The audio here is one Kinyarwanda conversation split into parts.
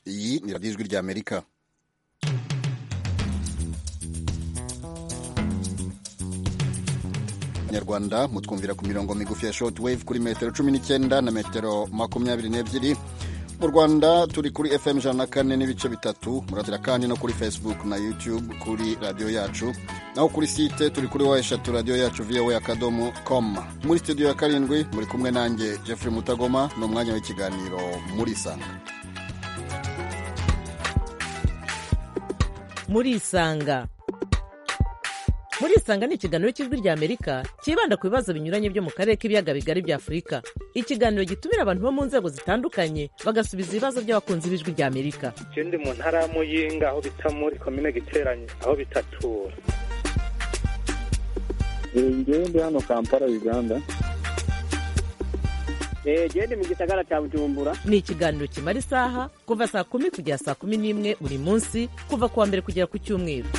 ry'ijwi ry'amerika nyarwanda mutwumvira ku mirongo migufi ya short wave kuri metero cumi n'icyenda na metero makumyabiri n'ebyiri mu rwanda turi kuri fm ijana na kane n'ibice bitatu muratira kandi no kuri facebook na youtube kuri radiyo yacu naho kuri site turi kuri wa eshatu radiyo yacu voa akadomo com muri studio ya karindwi muri kumwe nanjye jeffrey mutagoma ni umwanya w'ikiganiro muri isanga muri isanga muri isanga ni ikiganiro cy'ijwi rya amerika cyibanda ku bibazo binyuranye byo mu karere k'ibiyaga bigari bya afurika ikiganiro gitumira abantu bo mu nzego zitandukanye bagasubiza ibibazo by'abakunzi b'ijwi rya amerika ikindi mu ntara ya muyinga aho bita muri komine giteranye aho bitatura njyewe ndi hano kampala uganda genda mu gisagara cya bujumbura ni ikiganiro kimara isaha kuva saa kumi kugera saa kumi n'imwe buri munsi kuva ku wa mbere kugera ku cyumweru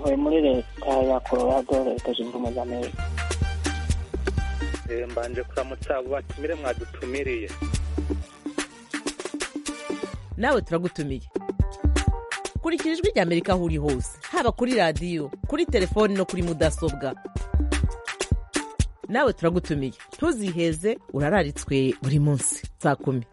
ntuye muri leta ya colorado leta zunze ubumwe za amerika mbanje kuramutsa abo batumire mwadutumiriye nawe turagutumiye kurikira ijwi rya amerika aho uri hose haba kuri radiyo kuri telefoni no kuri mudasobwa nawe turagutumiye ntuziheze urararitswe buri munsi saa kumi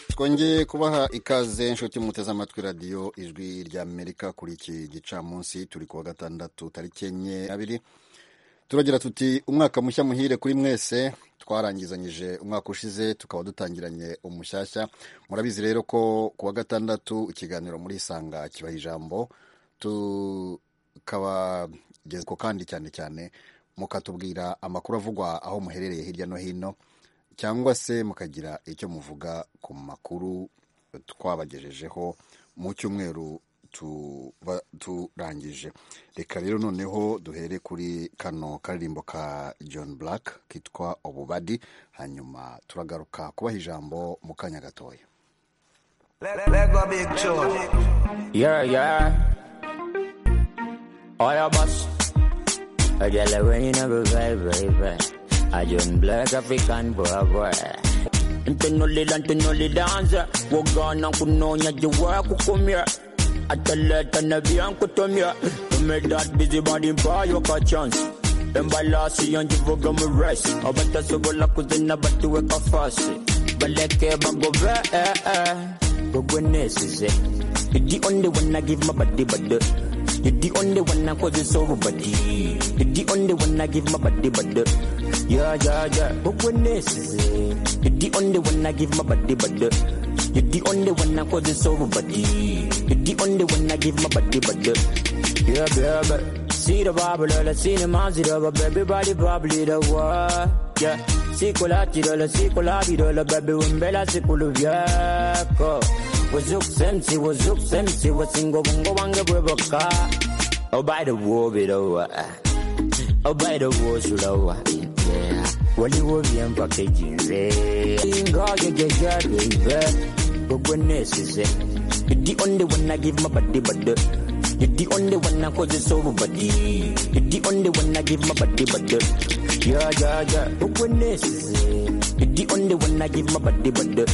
twongeye kubaha ikaze inshuti muteze amatwi radiyo ijwi ry'amerika kuri iki gicamunsi turi kuwa gatandatu tariki enye abiri turagira tuti umwaka mushya muhire kuri mwese twarangizanyije umwaka ushize tukaba dutangiranye umushyashya murabizi rero ko kuwa gatandatu ikiganiro muri isanga kibaha ijambo tukabagezwa kandi cyane cyane mukatubwira amakuru avugwa aho muherereye hirya no hino cyangwa se mukagira icyo muvuga ku makuru twabagejejeho mu cyumweru turangije reka rero noneho duhere kuri kano karirimbo ka john black kitwa ububadi hanyuma turagaruka kubaha ijambo mu kanya gatoya Yeah, yeah. All of us. A girl when you never vibe, vibe, vibe. I young black African boy, boy. Ntunuli la ntunuli danza Wogana kunonya jiwa kukumya Ataleta na bian kutumya To make that busy body buy you a chance Embalasi yanjivuga mu rice Abatasobola kuzina batuweka fasi Baleke bagove eh eh Gogwenesize You're the only one I give my body body You're the only one I cause you so body You're the only one I give my body body yeah, yeah, yeah. But when this is it, you're the only one I give my body, body. You're the only one I cause it's over, body. You're the only one I give my body, body. Yeah, baby. See the Bible, let's see the mazida, but everybody probably the what? Yeah. Sikolati dola, sikolabi dola, baby, wimbela sikulu vyako. Wazuk semsi, wazuk semsi, wasingo bungo wange bweboka. Oh, by the war, bit over. Oh, by the war, sulawa. Yeah waliwo byempakeginze ngagegegageibe gogwenesize idi onde wana give my body body idi onde wana cause it's over body idi onde wana give my body body yeah yeah yeah gogwenesize idi onde wana give my body body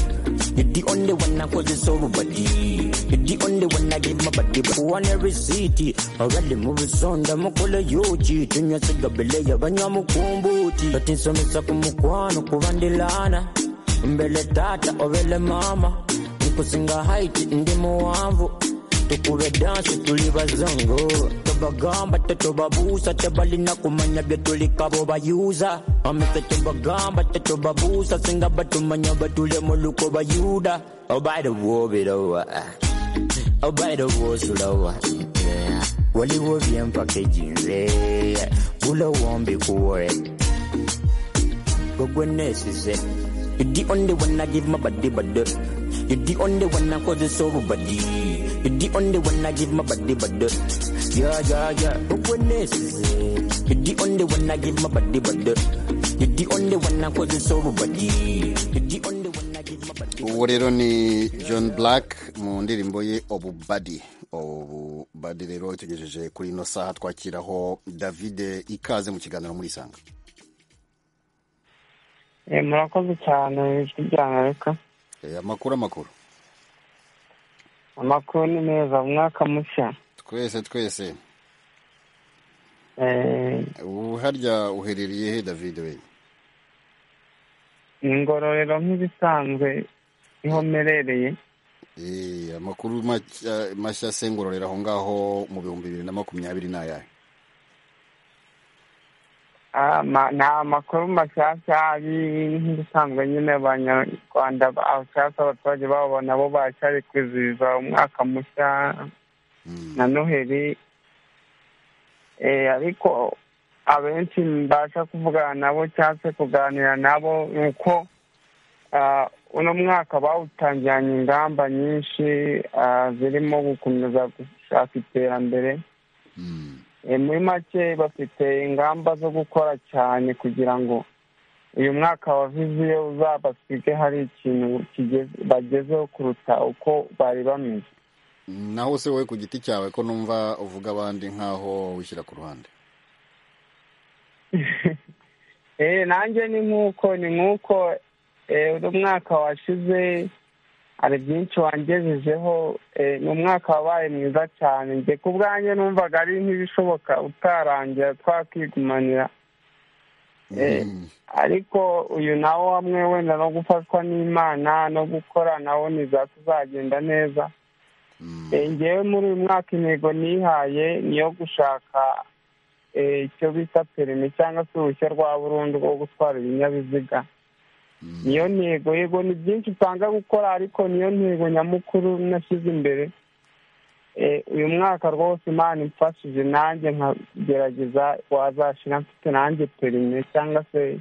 idi onde wana cause it's over body idi onde wana give my body body one every city already move sonda mukole yochi tunya sigabele yabanya mukumbuti batinsome sa kumukwano kubandilana mbele tata obele mama nikusinga haiti ndi muwanvu tukube dansi tuli bazongo tubagamba tetubabuusa tebalina kumanya byetulikabo bayuza amefe tubagamba tetubabuusa singa batumanya batule mu luko bayuda obaidowobirowa obaidowosulowa waliwo byempakejinze bulowombi kuwe gogwenesize You're the only one I give my body, body. You're the only one I cause it's over, body. You're the only one I give my body, body. Yeah, yeah, yeah. But when this is it, you're the only one I give my body, body. You're the only one I cause it's over, body. You're the only one I give my body. uwo rero ni john black mu ndirimbo ye obubadi obubadi rero tugejeje kuri ino saha twakiraho david ikaze mu kiganiro muri isanga Eh, murakoze cyane ijwi ryangarika Eh, amakuru amakuru amakuru ni meza umwaka mushya twese twese Eh, ubu harya uherereye he david we ingororero nk'ibisanzwe niho mmerereye Eh, amakuru mashya- mashya asengororera aho ngaho mu bihumbi bibiri na makumyabiri ni ayahe Ah, ma- ni amakuru mashyashya ari nk'ibisanzwe nyine abanyarwanda bashaka abaturage babo nabo baracyari kwizihiza umwaka mushya Mm. na noheli Eh, ariko abenshi mbasha kuvugana nabo cyangwa se kuganira nabo ni uko ah, uno mwaka bawutangiranye ingamba nyinshi ah, zirimo gukomeza gushaka iterambere Mm. Eh, muri make bafite ingamba zo gukora cyane kugira ngo uyu mwaka wa viziyo uzabasige hari ikintu kigeze- bagezeho kuruta uko bari bameze naho se wowe ku giti cyawe ko numva uvuga abandi nk'aho wishyira ku ruhande Eh, nanjye ni nk'uko ni nk'uko eh, uno mwaka washize hari byinshi wangejejeho eh, ni umwaka wabaye mwiza cyane njye ku bwanjye numvaga ari nk'ibishoboka utarangira twakigumanira Eh, Mm. ariko uyu nawo hamwe wenda no gufatwa n'imana no gukora nawo za tuzagenda neza Mm. Eh, ngewe muri uyu mwaka intego nihaye ni iyo gushaka eh, icyo bita perimi cyangwa se uruhushya rwa burundu rwo gutwara ibinyabiziga Mm. niyo ntego yego ni byinshi usanga gukora ariko niyo ntego nyamukuru nashyize imbere Eh, uyu mwaka rwose imana imfashije nanjye nkagerageza wazashira mfite nanjye perime cyangwa se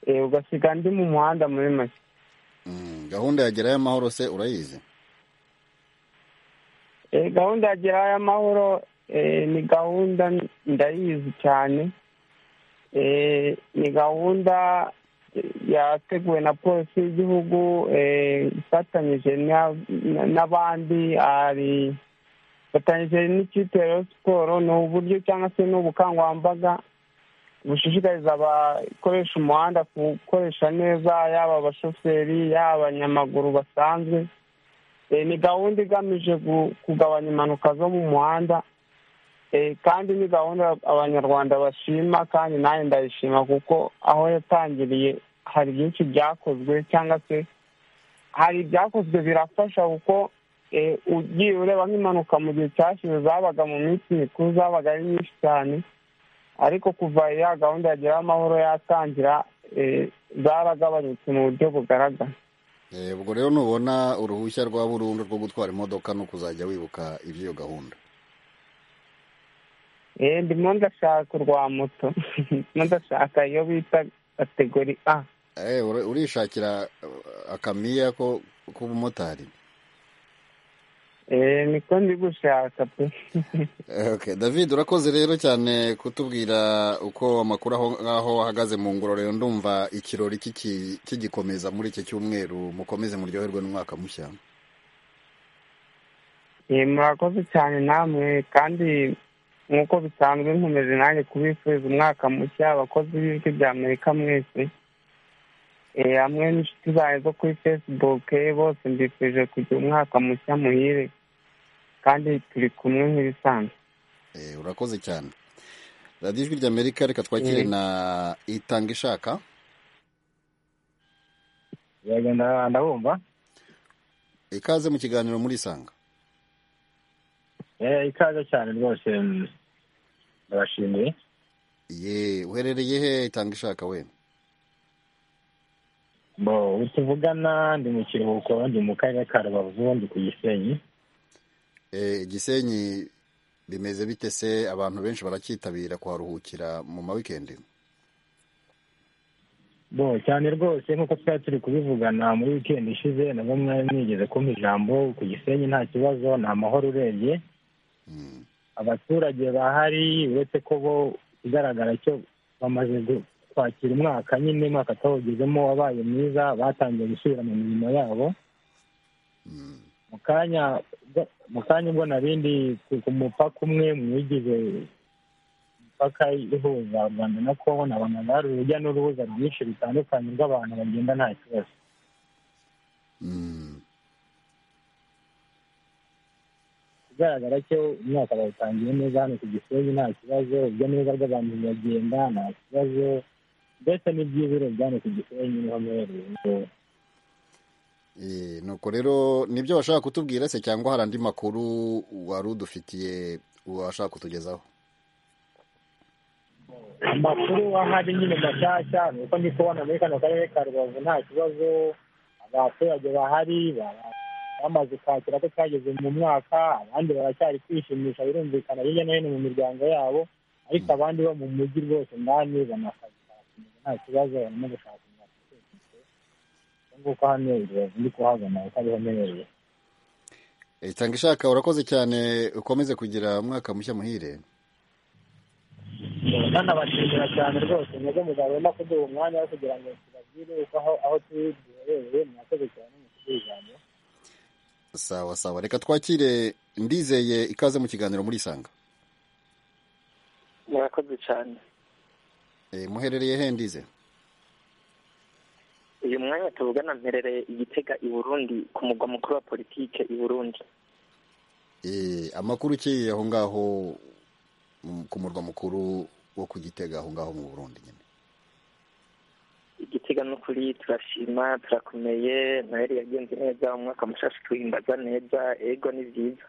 eh, ugasiga ndi mu muhanda muri make Mm. gahunda ya gerayo amahoro se urayizi Eh, gahunda ya gerayo amahoro eh, ni gahunda ndayizi cyane Eh, ni gahunda eh, yateguwe na polisi y'igihugu eh, ifatanyije na- na- n'abandi hari ifatanyije n'ikipe ya Rayon siporo ni uburyo cyangwa se ni ubukangurambaga bushishikariza abakoresha umuhanda gukoresha neza yaba abashoferi yaba abanyamaguru basanzwe Eh, ni gahunda igamije gu- kugabanya impanuka zo mu muhanda Eh, kandi ni gahunda abanyarwanda bashima kandi nanjye ndayishima kuko aho yatangiriye hari byinshi byakozwe cyangwa se hari ibyakozwe birafasha kuko eh, ugiye ureba nk'impanuka mu gihe cyashize zabaga mu minsi mikuru zabaga ari nyinshi cyane ariko kuva ya gahunda yageraho amahoro yatangira eh, zaragabanutse mu buryo bugaragara Eh, ubwo rero nubona uruhushya rwa burundu rwo gutwara imodoka no kuzajya wibuka iby'iyo gahunda Eh, ndimo ndashaka urwa moto ndimo ndashaka iyo bita kategori a Eh, uri- urishakira eh, akamiya ko k'ubumotari Eh, niko ndi gushaka pe Okay, David urakoze rero cyane kutubwira uko amakuru aho ngaho ahagaze mu ngororero ndumva ikirori kiki- kigikomeza muri iki cyumweru mukomeze muryoherwe n'umwaka mushya Eh, murakoze cyane namwe kandi nk'uko bisanzwe nkomeje nanjye kubifuriza umwaka mushya abakozi b'ijwi rya amerika mwese Eh, hamwe n'inshuti zanjye zo kuri facebook eh, bose mbifurije kugira umwaka mushya muhire kandi turi kumwe nk'ibisanzwe Eh, urakoze cyane radiyo ijwi ry'amerika reka twakire Mm. na itanga ishaka yagenda ndabumva ikaze mu kiganiro muri isanga Eh, ikaze cyane rwose mm, ndabashimiye ye uherereye he itanga ishaka we bo ubu tuvugana ndi mu kiruhuko ndi mu karere ka rubavu ndi ku gisenyi Eh, igisenyi bimeze bite se abantu benshi baracyitabira kuharuhukira mu ma wikendi bo cyane rwose nk'uko twari turi kubivugana muri wikendi ishize nabwo mwari mwigeze kumpa ijambo ku gisenyi nta kibazo ni amahoro urebye Mm, abaturage bahari uretse ko bo ikigaragara cyo bamaze gu- kwakira umwaka nyine umwaka atawugezemo wabaye mwiza batangiye gusubira mu mirimo yabo mm, mu kanya mu kanya ubwo na bindi ku ku mupaka umwe mu bigize imipaka ihuza rwanda na kongo nabona hari urujya n'uruza rwinshi rutandukanye rw'abantu bagenda nta kibazo ikigaragara cyo umwaka bawutangiye neza hano ku gisenyi nta kibazo urujya n'uruza rw'abantu biragenda nta kibazo mbese n'iby'ibiro byane ku gisenyi niho mpereye Eh, nuko rero nibyo washaka kutubwira se cyangwa hari andi makuru wari udufitiye washaka kutugezaho amakuru ahari nyine mashyashya ni uko ndi kubona muri kano karere ka rubavu nta kibazo abaturage bahari bara- bamaze kwakira ko cyageze mu mwaka abandi baracyari kwishimisha birumvikana hirya no hino mu miryango yabo ariko abandi bo mu mujyi rwose ndani banakazi barakomeza nta kibazo barimo gushaka imyaka nguko hano rubavu ndi kuhabona uko ariho merewe Eh, tanga ishaka urakoze cyane ukomeze kugira umwaka mushya muhire ntanabashimira cyane rwose mwebwe muzabona kuduha umwanya wo kugira ngo tubabwire uko aho aho turi duherereye mwakoze cyane mu kudujyana sawa sawa reka twakire ndizeye ikaze mu kiganiro muri isanga murakoze cyane Eh, muherereye he ndize uyu mwanya tuvugana mperereye igitega i burundi ku mugwa mukuru wa politike i burundi Eh, amakuru uciye aho ngaho mm, ku murwa mukuru wo ku gitega aho ngaho mu burundi nyine igitega n'ukuri turashima turakomeye noheli yagenze neza umwaka mushasha tuwimbaza neza ego ni byiza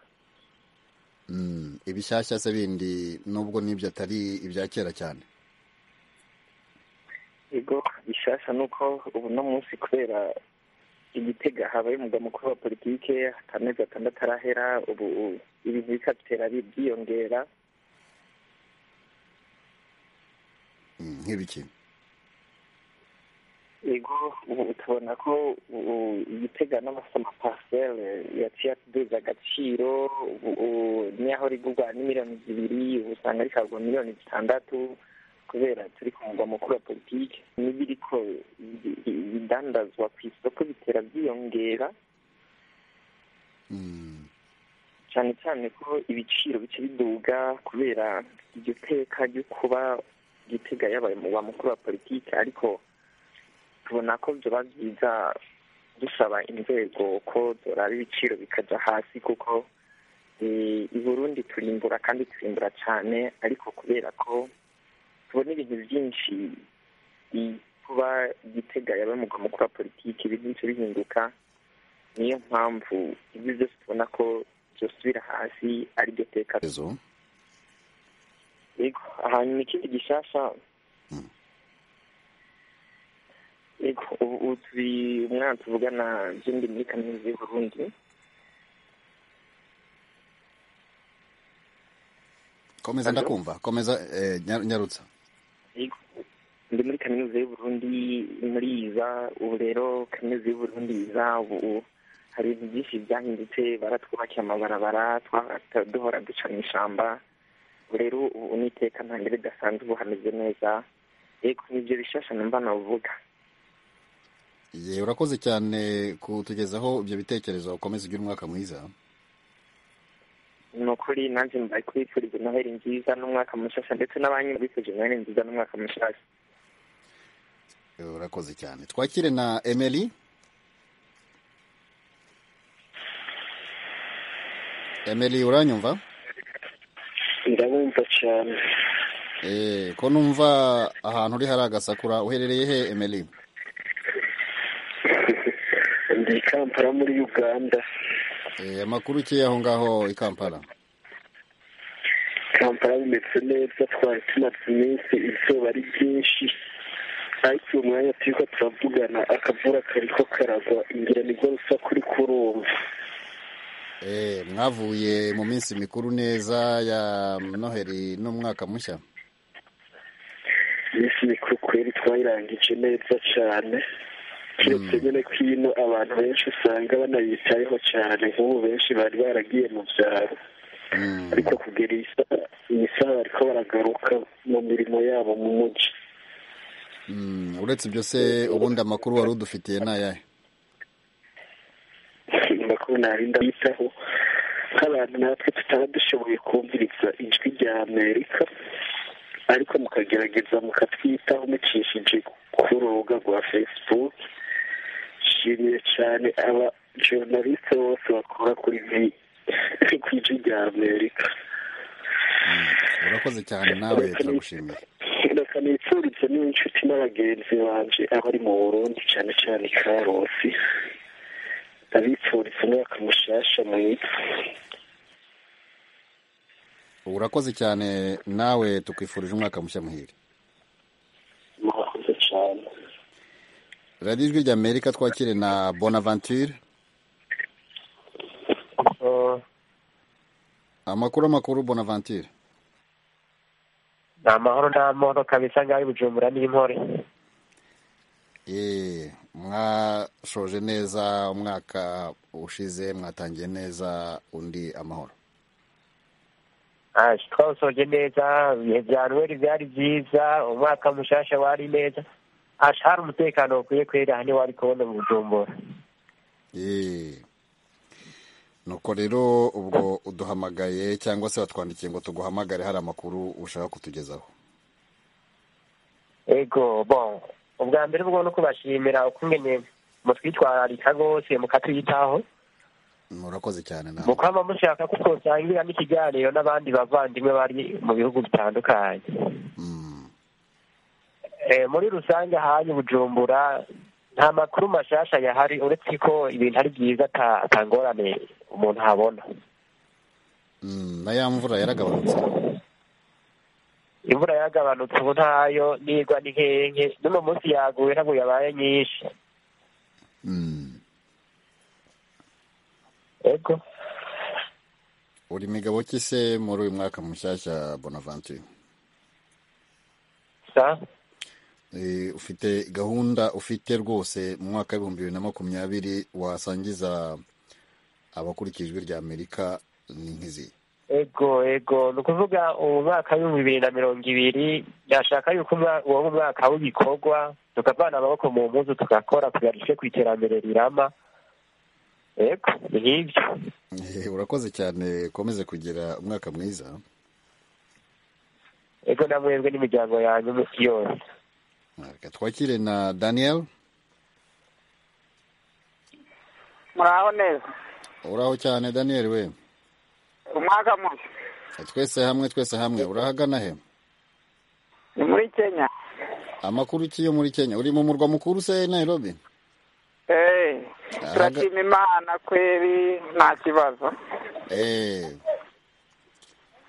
Mm, ibishyashya se bindi nubwo n'ibyo atari ibya kera cyane ego bishasha nuko ubu no munsi kubera igitega habaye umugwa mukuru wa politike amezi atandatu arahera ubu ibi bikatera byiyongera Mm, nk'ibiki ego ubu tubona ko ubu igitega n'amasoma pasiteri yaciye atuduza agaciro ubu ubu niyaho rigurwa n'imiliyoni zibiri ubu usanga rikagwa miliyoni zitandatu kubera turi ku mugwa mukuru wa politiki n'ibiriko bi- bi- bidandazwa ku isoko bitera byiyongera Mm, cyane cyane ko ibiciro bice biduga kubera iryo teka ryo kuba gitega yabaye umugwa mukuru wa politiki ariko tubona ko byoba byiza dusaba inzego ko zoraba ibiciro bikajya hasi kuko eh, i burundi turimbura kandi turimbura cyane ariko kubera ko tubona ibintu byinshi i- kuba gitega yabaye umugwa mukuru wa politiki ibintu bice bihinduka niyo mpamvu ibyo byose tubona ko byosubira hasi ari ryo teka ezo yego hanyuma ikindi gishasha Mm. yego ubu ubu turi umwana tuvugana byombi muri kaminuza y'u burundi komeza Hello? ndakumva komeza eh, nya- nyarutsa yego ndi muri kaminuza y'u burundi muri iza ubu rero kaminuza y'u burundi iza ubu hari ibintu byinshi byahindutse baratwubakiye amabarabara twa- duhora duca mu ishamba ubu rero ubu n'iteka ntabwo ridasanzwe ubu hameze neza yego nibyo bishasha numva navuga ye urakoze cyane kutugezaho ibyo bitekerezo ukomeze ugire umwaka mwiza ni ukuri nanjye mbaye kubifuriza noheli nziza n'umwaka mushasha ndetse n'abanyu bifuje noheli nziza n'umwaka mushasha urakoze cyane twakire na emeli emeli uranyumva ndabumva cyane Eh, ko numva ahantu uri hari agasakura uherereye he emeli ndi i kampala muri uganda Eh, amakuru ukeye aho ngaho i kampala kampala bimeze neza twari tumaze iminsi izuba ari ryinshi ariko uyu mwanya turiko turavugana akavura kariko karagwa ingira nirwo rusa kuri kurumva Eh, mwavuye mu minsi mikuru neza ya noheri n'umwaka mushya iminsi mikuru kweri twayirangije neza cyane kiretse nyine ko ino abantu benshi usanga banayitayeho cyane nk'ubu benshi bari baragiye mu byaro Mm, ariko kugera iyi saha iyi saha bariko baragaruka mu mirimo yabo mu mujyi mm, uretse ibyo se ubundi amakuru wari udufitiye ni ayahe amakuru narinda bitaho nk'abantu natwe tutaba dushoboye kumviriza ijwi rya amerika ariko mukagerageza mukatwitaho mucishije ku rubuga rwa facebook nshimiye cyane aba journaliste bose bakora kuri vi ku ijwi rya amerika urakoze cyane nawe turagushimiye bakanifuriza n'inshuti n'abagenzi banje abari mu burundi cyane cyane karosi abifuriza umwaka mushasha mwiza urakoze cyane nawe tukwifurije umwaka mushya muhire murakoze cyane radiyo ijwi rya amerika twakire na bonaventure amakuru amakuru bonaventure ni amahoro n'amahoro kabisa ngaho bujumbura n'impore eee mwashoje neza umwaka ushize mwatangiye neza undi amahoro twawusoje neza ibihe bya noheli byari byiza umwaka mushasha wari neza hari umutekano ukwiye kwera hano wari kubona mu bujumbura eee nuko rero ubwo uduhamagaye cyangwa se watwandikiye ngo tuguhamagare hari amakuru ushaka kutugezaho ego bon ubwa mbere bwo no kubashimira ukungene mutwitwararika rwose mukatwitaho murakoze cyane nawe mukaba mushaka ko twasangira n'ikiganiro n'abandi bavandimwe bari mu bihugu bitandukanye Mm. Eh, muri rusange hanya ubujumbura nta makuru mashasha yahari uretse ko ibintu ari byiza ata ata ngorane umuntu abona Mm, na ya mvura yaragabanutse imvura yagabanutse ubu ntayo nigwa ni nkenke n'uno munsi yaguye ntabwo yabaye nyinshi Mm. ego uri migabo ki se muri uyu mwaka mushyashya bonaventure sa Eh, ufite gahunda ufite rwose mu mwaka w'ibihumbi bibiri na makumyabiri wasangiza abakurikira ijwi rya amerika ni nk'izi ego ego ni ukuvuga ubu mwaka w'ibihumbi bibiri na mirongo ibiri yashaka yuko umwa- uwo mwaka w'ibikorwa tukavana amaboko mu mpuzu tugakora tugarushe ku iterambere rirama ego ni nk'ibyo Eh, urakoze cyane ukomeze kugira umwaka mwiza ego na mwebwe n'imiryango yanyu yose Reka twakire na daniel muraho neza uraho cyane daniel we umwaka mushya twese hamwe twese hamwe urahagana he ni muri kenya amakuru ki yo muri kenya uri mu murwa mukuru se nairobi Eh, Araga- turashima imana kweri nta kibazo Eh,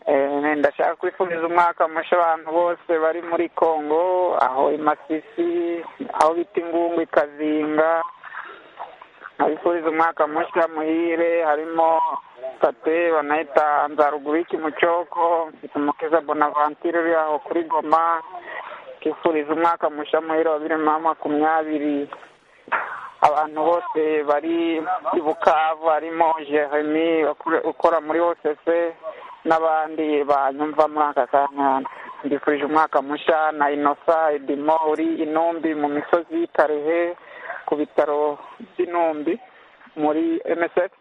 Eh, ndashaka kwifuriza umwaka mushya abantu bose bari muri congo aho i masisi aho bita ingungu i kazinga abifuriza umwaka mushya muhire harimo tate banahita nzaruguru y'ikimucyoko mfite umukiza bonaventure uri aho kuri goma twifuriza umwaka mushya muhire wa bibiri na makumyabiri abantu bose bari i bukavu harimo jeremy ukore- ukora muri osc n'abandi banyumva muri aka kanya mbifurije umwaka mushya na inosa edimo uri inumbi mu misozi y'ikarehe ku bitaro by'inumbi muri msf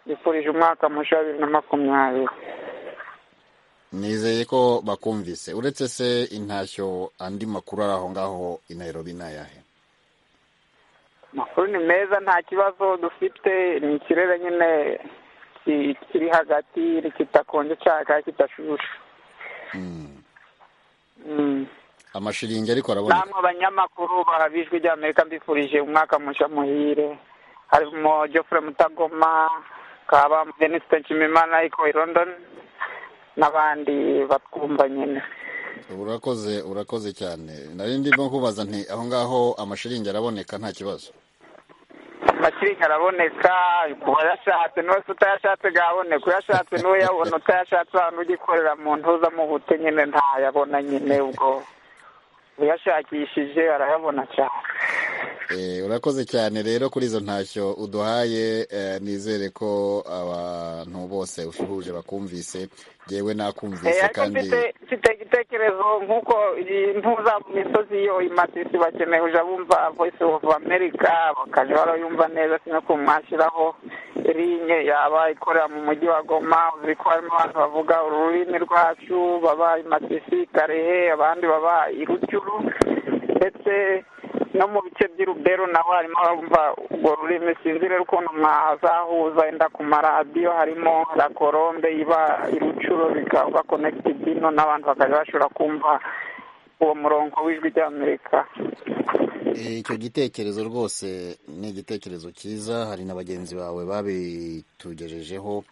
mbifurije umwaka mushya wa bibiri na makumyabiri nizeye ko bakumvise uretse se intashyo andi makuru ari aho ngaho i nairobi ni ayahe amakuru ni meza nta kibazo dufite ni ikirere nyine ki- kiri hagati kitakonje cyane kandi kidashushe Mm. Mm. amashiringi ariko araboneka namwe abanyamakuru barabijwe rya amerika mbifurije umwaka mushya muhire harimo geoffrey mutagoma kaba denise nshimimana ariko i london n'abandi batwumva nyine urakoze urakoze cyane nari ndimo kubaza nti aho ngaho amashiringi araboneka nta kibazo amakiringi araboneka ku bayashatse n'uwese utayashatse gaboneka uyashatse niwe yabona utayashatse ahantu ugikorera mu ntuza mu bute nyine ntayabona nyine ubwo uyashakishije arayabona cyane Eh, urakoze cyane rero kuri izo ntashyo uduhaye eh, nizere ko abantu bose usuhuje bakumvise yewe Eh, nakumvise ariko kandi mfite mfite igitekerezo nk'uko intuza mu misozi yo imasisi bakeneye kuja bumva voice of america bakajya barayumva neza sino kumwashyiraho rinye yaba ikorera mu mujyi wa goma uzi ko harimo abantu bavuga ururimi rwacu baba masisi karehe abandi baba irucyuru ndetse no mu bice by'urubero naho harimo abumva urwo rurimi sinzire ukuntu mwazahuza wenda ku maradiyo harimo rakorombe iba irucuro bikaba konekitidi n'abantu bakajya bashobora kumva uwo murongo w'ijwi ry'amerika icyo gitekerezo rwose ni igitekerezo cyiza hari na bagenzi bawe babitugejejeho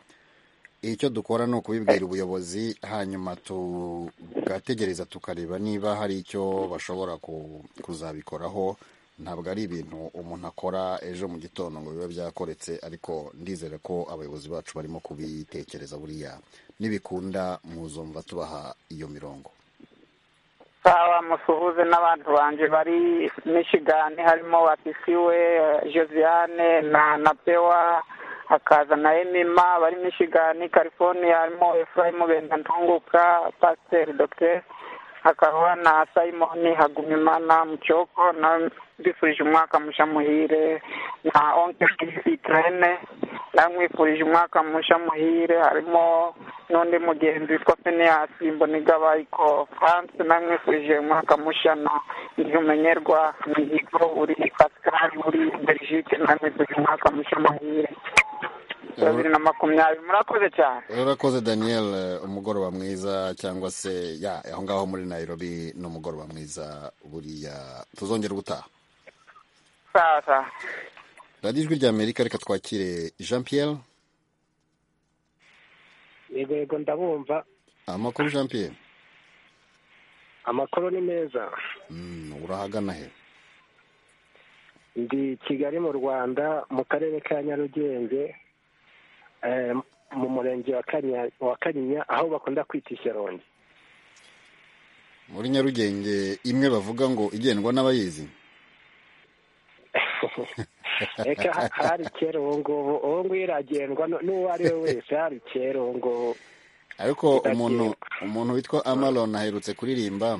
icyo dukora ni ukubibwira ubuyobozi hanyuma tugategereza tukareba niba hari icyo bashobora ku- kuzabikoraho ntabwo ari ibintu umuntu akora ejo mu gitondo ngo bibe byakoretse ariko ndizere ko abayobozi bacu barimo kubitekereza buriya nibikunda muzumva tubaha iyo mirongo sawa musuhuze n'abantu banjye bari Michigan harimo watisiwe josiane na na pewa hakaza na emima bari Michigan california harimo efurayimu bendantunguka pasiteri dogiteri hakaba na simoni hagumimana mucyoko na mbifurije umwaka musha muhire na onke terene namwifurije umwaka musha muhire harimo n'undi mugenzi witwa feneyasi mbonigabayiko france namwifurije umwaka musha na ntirumenyerwa mihigo uri pascal uri belgique namwifurije umwaka musha muhire bibiri na makumyabiri murakoze cyane urakoze daniel eh, umugoroba mwiza cyangwa se ya aho ngaho muri nairobi ni umugoroba mwiza buriya tuzongera ubutaha sawa sawa radiyo ijwi rya amerika reka twakire jean pierre yego yego ndabumva amakuru jean pierre amakuru ni meza Mm, urahagana he ndi kigali mu rwanda mu karere ka nyarugenge eh, mu murenge wa Kanya- wa kanyinya aho bakunda kwita ishyarongi muri nyarugenge imwe bavuga ngo igendwa n'abayizi reka ha- hari kera ubu ngubu ubu ngubu iragendwa nu- n'uwo ari we wese hari kera ubu ngubu ariko umuntu umuntu witwa amaron aherutse kuririmba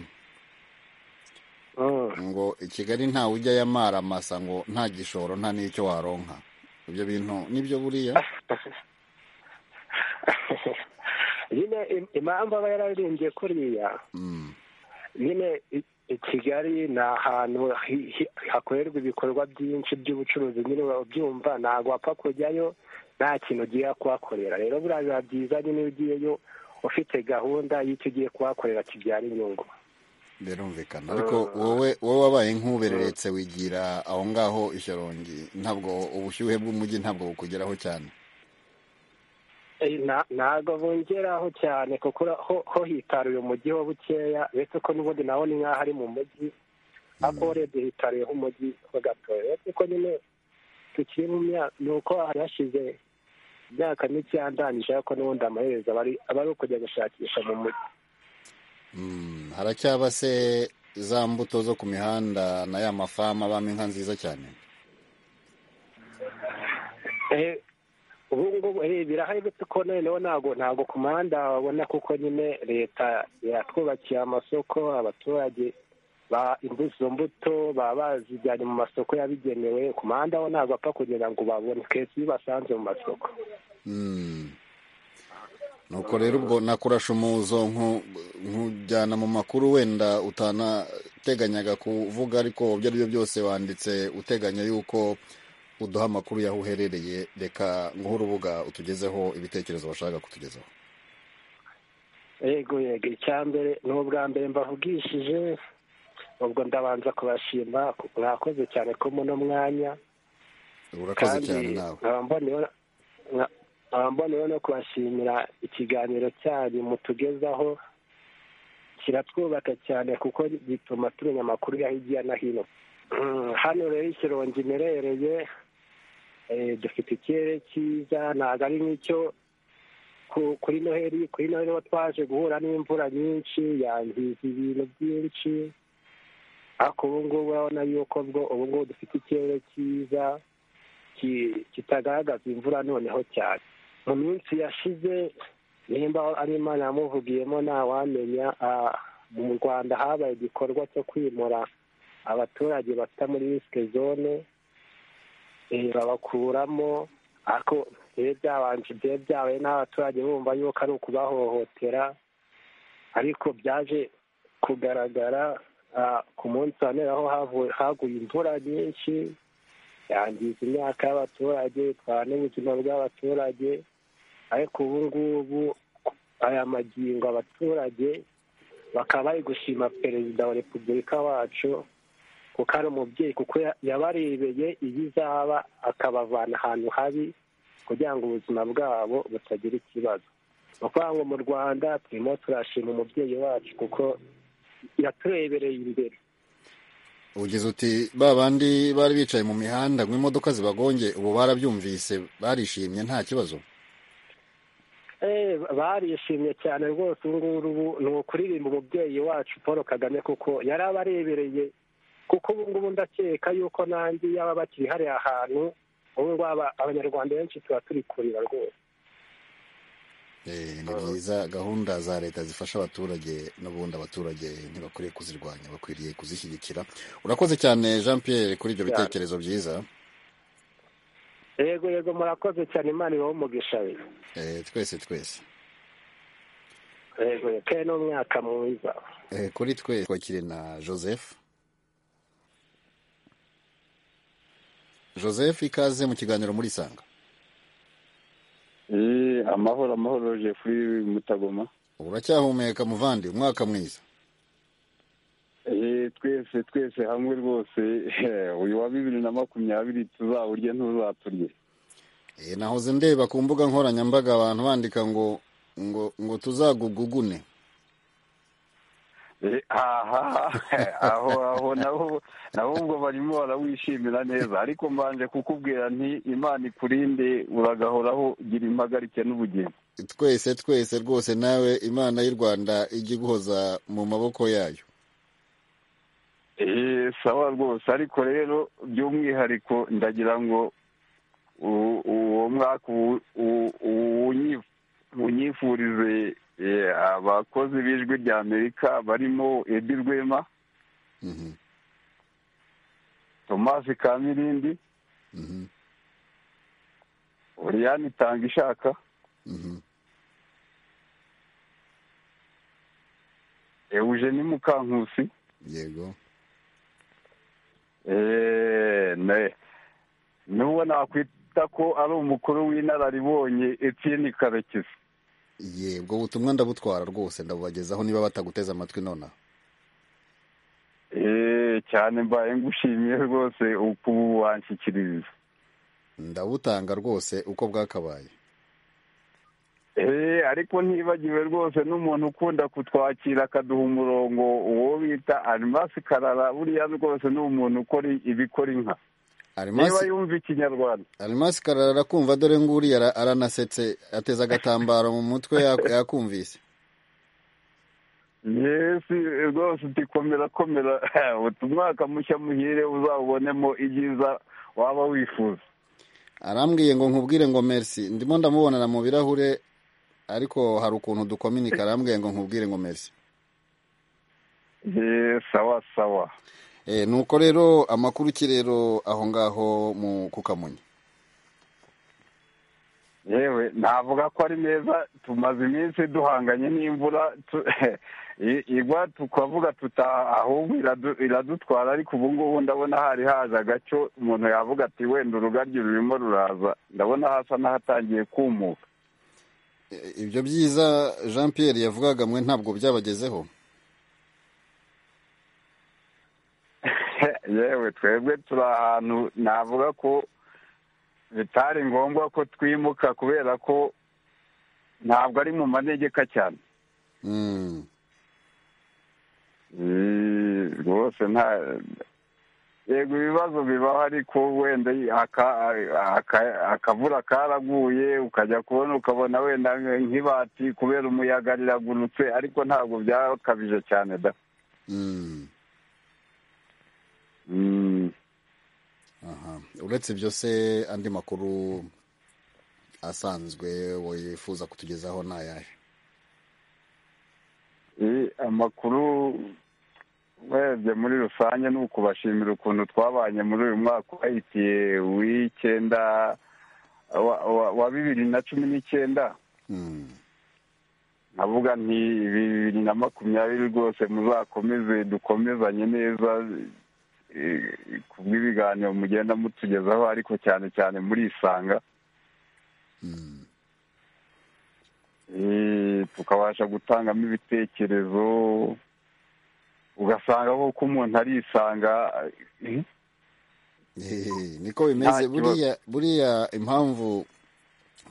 Mm. ngo i kigali ntawe ujyayo amaramasa ngo nta gishoro nta n'icyo waronka ibyo bintu nibyo buriya nyine im- impamvu aba yararirimbye kuriya Mm. nyine i i Kigali ni ahantu hi- hi- hakorerwa ibikorwa byinshi by'ubucuruzi nyine urabyumva ntabwo wapfa kujyayo nta kintu ugiye kuhakorera rero buriya biba byiza nyine iyo ugiyeyo ufite gahunda y'icyo ugiye kuhakorera kibyara inyungu birumvikana ariko wowe wowe wabaye nk'ubereretse wigira aho ngaho ishyorongi ntabwo ubushyuhe bw'umujyi ntabwo bukugeraho cyane Eh, na- ntabwo bungeraho cyane kuko ura- ho ho hitaruye umujyi ho bukeya uretse ko n'ubundi naho ni nk'aho ari mu mujyi ariko urebye hitaruyeho umujyi ho gatoya uretse ko nyine tukiri mu myaka ni uko hari hashize imyaka mike yandangije ariko n'ubundi amaherezo aba ari- aba ari ukujya gushakisha mu mujyi Mm, haracyaba se za mbuto zo ku mihanda na ya mafamu abamo inka nziza cyane Eh, ubu ngubu eh, birahari uretse ko noneho ntabwo ntabwo ku muhanda wabona kuko nyine leta yatwubakiye amasoko abaturage ba imbu- izo mbuto baba bazijyanye mu masoko yabigenewe ku muhanda ho ntabwo apfa kugira ngo babone kenshi iyo basanze mu masoko Mm. nuko rero ubwo nakurasha umuzo nku- nkujyana mu makuru wenda utanateganyaga kuvuga ariko ibyo ari byo byose wanditse uteganya yuko uduha amakuru y'aho uherereye reka nguhe urubuga utugezeho ibitekerezo bashaka kutugezaho yego yego icya mbere ni ubwa mbere mbavugishije ubwo ndabanza kubashima mwakoze cyane ko muno mwanya urakoze cyane nawe nkaba mboneyeho- nka- nkaba mboneyeho no kubashimira ikiganiro cyanyu mutugezaho kiratwubaka cyane kuko gituma tumenya amakuru ya hirya no hino Mm, hano rero ikirongi imerereye eh, dufite ikirere cyiza ntabwo ari nk'icyo ku- kuri noheli kuri noheli ho twaje guhura n'imvura nyinshi yangiza ibintu byinshi ariko ubu ngubu urabona yuko bwo ubu ngubu dufite ikirere cyiza ki- kitagaragaza imvura noneho cyane mu minsi yashize nimba ari imana yamuvugiyemo ntawamenya ah, mu rwanda habaye igikorwa cyo kwimura abaturage bata muri risike zone eh, babakuramo ariko ibihe byabanje ibihe byabaye n'abaturage bumva yuko ari ukubahohotera ariko byaje kugaragara ah, ku munsi wa none aho havu- haguye imvura nyinshi yangiza imyaka y'abaturage itwara n'ubuzima bw'abaturage ariko ubu ngubu aya magingo abaturage bakaba bari gushima perezida wa repubulika wacu kuko ari umubyeyi kuko ya- yabarebeye ibizaba akabavana ahantu habi kugira ngo ubuzima bwabo butagira ikibazo ni ukuvuga ngo mu rwanda turimo turashima umubyeyi wacu kuko yaturebereye imbere ugize uti ba bandi bari bicaye mu mihanda ngo imodoka zibagonge ubu barabyumvise barishimye nta kibazo Eh, barishimye cyane rwose ubu nguru ubu ni ukuririmba umubyeyi wacu paul kagame kuko yari abarebereye kuko ubu ngubu ndakeka yuko nanjye yaba bakiri hariya hantu ubu ngubu aba- abanyarwanda benshi tuba turi kurira rwose Eh, ni byiza gahunda za leta zifasha abaturage n'ubundi abaturage ntibakwiriye kuzirwanya bakwiriye kuzishyigikira urakoze cyane jean pierre kuri ibyo Cyane. bitekerezo byiza yego yego murakoze cyane imana ibaho umugisha we Eh, twese twese yego yego kandi n'umwaka mwiza Eh, kuri twe twakire na joseph joseph ikaze mu kiganiro muri sanga Eh, amahoro amahoro Jeffrey Mutagoma uracyahumeka muvandi umwaka mwiza eh, twese twese hamwe rwose uyu wa bibiri na makumyabiri tuzawurye ntuzaturye Eh, nahoze ndeba ku mbuga nkoranyambaga abantu bandika ngo ngo ngo tuzagugugune Eh, aha aho aho naho naho ubwo barimo barawishimira neza ariko mbanje kukubwira nti imana ikurinde uragahoraho gira impagarike n'ubugingo twese twese rwose nawe imana y'u rwanda ijye iguhoza mu maboko yayo Eh, sawa rwose ariko rero by'umwihariko ndagira ngo u- uwo mwaka uwu- uwu- uwunyi- unyifurize eh, abakozi b'ijwi rya amerika barimo edi rwema tomasi kamirindi oriyani tanga ishaka ewugeni mukankusi yego Eh, ne n'uwo nakwita ko ari umukuru w'inararibonye etiyeni karekezi ye ubwo butumwa ndabutwara rwose ndabubagezaho niba bataguteze amatwi nonaha Eh, cyane mbaye ngushimiye rwose uku wanshyikiririza ndabutanga rwose uko bwakabaye Eh, ariko ntibagiwe rwose n'umuntu ukunda kutwakira akaduha umurongo uwo bita arimasi karara buriya rwose ni umuntu ukora ibikora inka niba arimasi yumva ikinyarwanda arimasi karara arakumva dore nguriya ara- aranasetse ateze agatambaro mu mutwe yak- yakumvise yesi rwose uti komera komera uti umwaka mushya muhire uzawubonemo ibyiza waba wifuza arambwiye ngo nkubwire ngo merci ndimo ndamubonana mu birahure ariko hari ukuntu dukominika arambwiye ngo nkubwire ngo merci Eh, sawa sawa Eh, nuko rero amakuru ki rero aho ngaho mu kukamonyi yewe navuga ko ari meza tumaze iminsi duhanganye n'imvura tu- i- igwa tukavuga tuta ahubwo iradu- iradutwara ariko ubu ngubu ndabona hari haje agaco umuntu yavuga ati wenda urugaryi rurimo ruraza ndabona hasa n'ahatangiye kumuka Eh, ibyo byiza jean pierre yavugaga mwe ntabwo byabagezeho yewe twebwe turi ahantu navuga ko bitari ngombwa ko twimuka kubera ko ntabwo ari mu manegeka cyane Mm. Eh, rwose nta yego ibibazo bibaho ariko wenda aka- aka- akavura karaguye ukajya kubona ukabona wenda nk'ibati kubera umuyaga riragurutse ariko ntabwo byakabije cyane da Mm. Mm. aha uretse ibyo se andi makuru asanzwe wifuza kutugezaho ni ayahe Eh, amakuru urebye muri rusange ni ukubashimira ukuntu twabanye muri uyu mwaka uhayitiye w'icyenda wa- wa- wa bibiri na cumi n'icyenda nkavuga nti bibiri na makumyabiri rwose muzakomeze dukomezanye neza eh, ku bw'ibiganiro mugenda mutugezaho ariko cyane cyane muri isanga Eh, tukabasha gutangamo ibitekerezo ugasanga koko umuntu arisanga eh, Ehehe, niko bimeze Nta kibazo. buriya buriya impamvu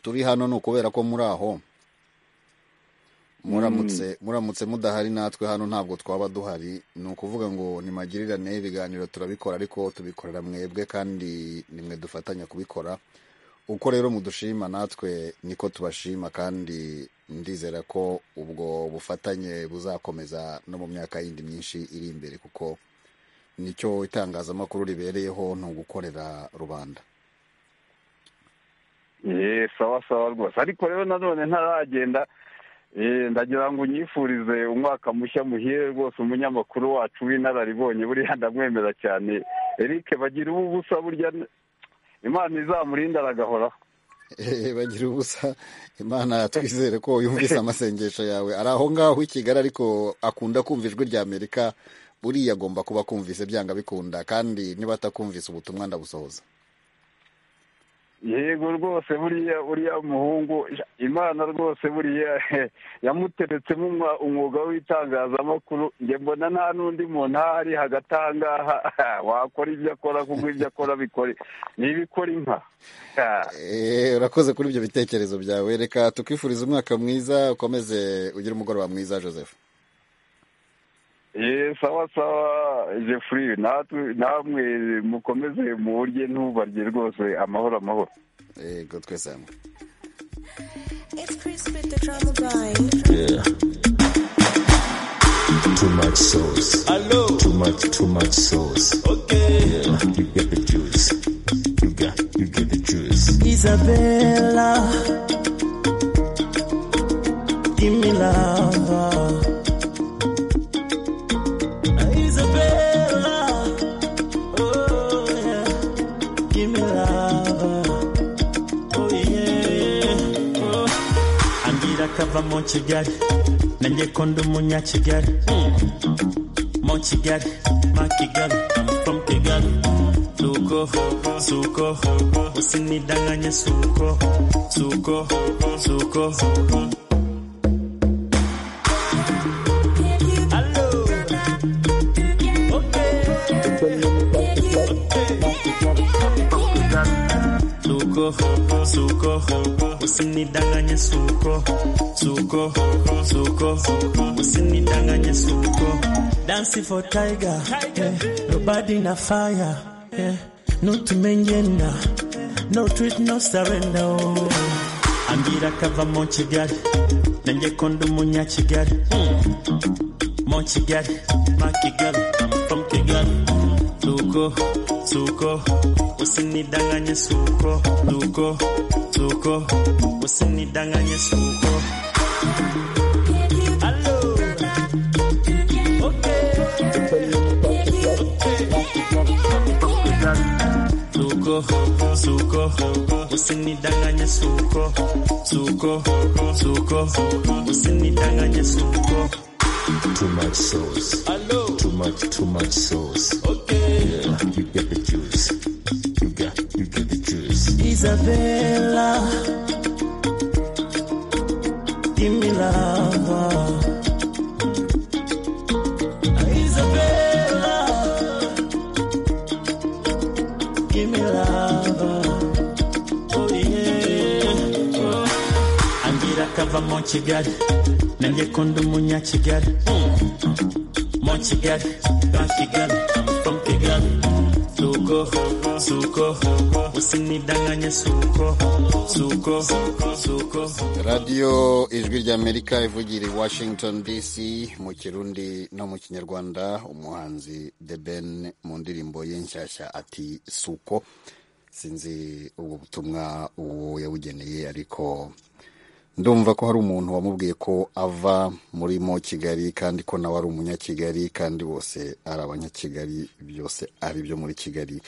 turi hano ni ukubera ko muri aho muramutse muramutse mudahari natwe hano ntabwo twaba duhari ni ukuvuga ngo nimagirirane ibiganiro turabikora ariko tubikorera mwebwe kandi nimwe dufatanya kubikora uko rero mudushima natwe niko tubashima kandi ndizera ko ubwo bufatanye buzakomeza no mu myaka yindi myinshi iri imbere kuko nicyo itangazamakuru ribereyeho ni ugukorera rubanda Eh, sawa sawa rwose ariko rero nanone ntaragenda eh, ndagira ngo unyifurize umwaka mushya muhire rwose umunyamakuru wacu w'inararibonye buriya ndamwemera cyane Eric bagira ubu busa burya n- imana izamurinde aragahoraho Eh, bagira ubusa imana twizere ko yumvise amasengesho yawe ari aho ngaho i kigali ariko akunda kumva ijwi rya amerika buriya agomba kuba akumvise byanga bikunda kandi niba atakumvise ubutumwa ndabusohoza yego rwose buriya uriya muhungu ja, imana rwose buriya yamuteretsemo umwa- umwuga w'itangazamakuru njye mbona nta n'undi muntu ahari hagati aha ngaha wakora ibyo akora kuko ibyo akora bikora ni ibikora inka Ah. Eh, urakoze kuri ibyo bitekerezo byawe reka tukwifuriza umwaka mwiza ukomeze ugire umugoroba mwiza joseph Eh, sawa sawa jeffrey natwe namwe mukomeze muburye ntubarye rwose amahoro amahoro yego twese hamwe Yeah. Too much sauce. Hello. Too much, too much sauce. Okay. Yeah. You get the juice. You got, you get the juice. Isabella, give me love. Isabella, oh yeah, give me love. Oh yeah, oh. Angira kava mu Kigali, nanjye ko ndi umunya Kigali. Mu Kigali, ma Kigali, I'm from Kigali. Suko, suko, usinidanganye suko, suko, suko. Hello. Suko, suko, usinidanganye suko, suko, suko, usinidanganye suko. Dancing for tiger, eh, nobody na fire, eh, no to mengenda, no treat, no surrender. Oh. Ambira kava mu Kigali, nanjye ko ndi umunya Kigali. Mu Kigali, ma Kigali, I'm from Kigali. Suko, suko, usinidanganye suko, suko, suko, usinidanganye suko. Suko, suko, usinidanganye suko, suko, suko, usinidanganye suko. Too much sauce. Hello. Too much, too much sauce. Okay. Yeah. You get the juice. You got, you get the juice. Isabella, give me love. Isabella, give me love. Oh yeah. Oh. Angira kava mu Kigali, nanjye ko ndi umunya Kigali. Mu Kigali, ba Kigali, I'm from Kigali. Suko, suko, usinidanganye suko, suko, suko. radiyo ijwi ry'amerika ivugira i washington dc mu kirundi no mu kinyarwanda umuhanzi the ben mu ndirimbo ye nshyashya ati suko sinzi ubwo butumwa uwo yabugeneye ariko ndumva ko hari umuntu wamubwiye ko ava muri mo kigali kandi ko nawe ari umunyakigali kandi bose ari abanyakigali byose ari ibyo muri kigali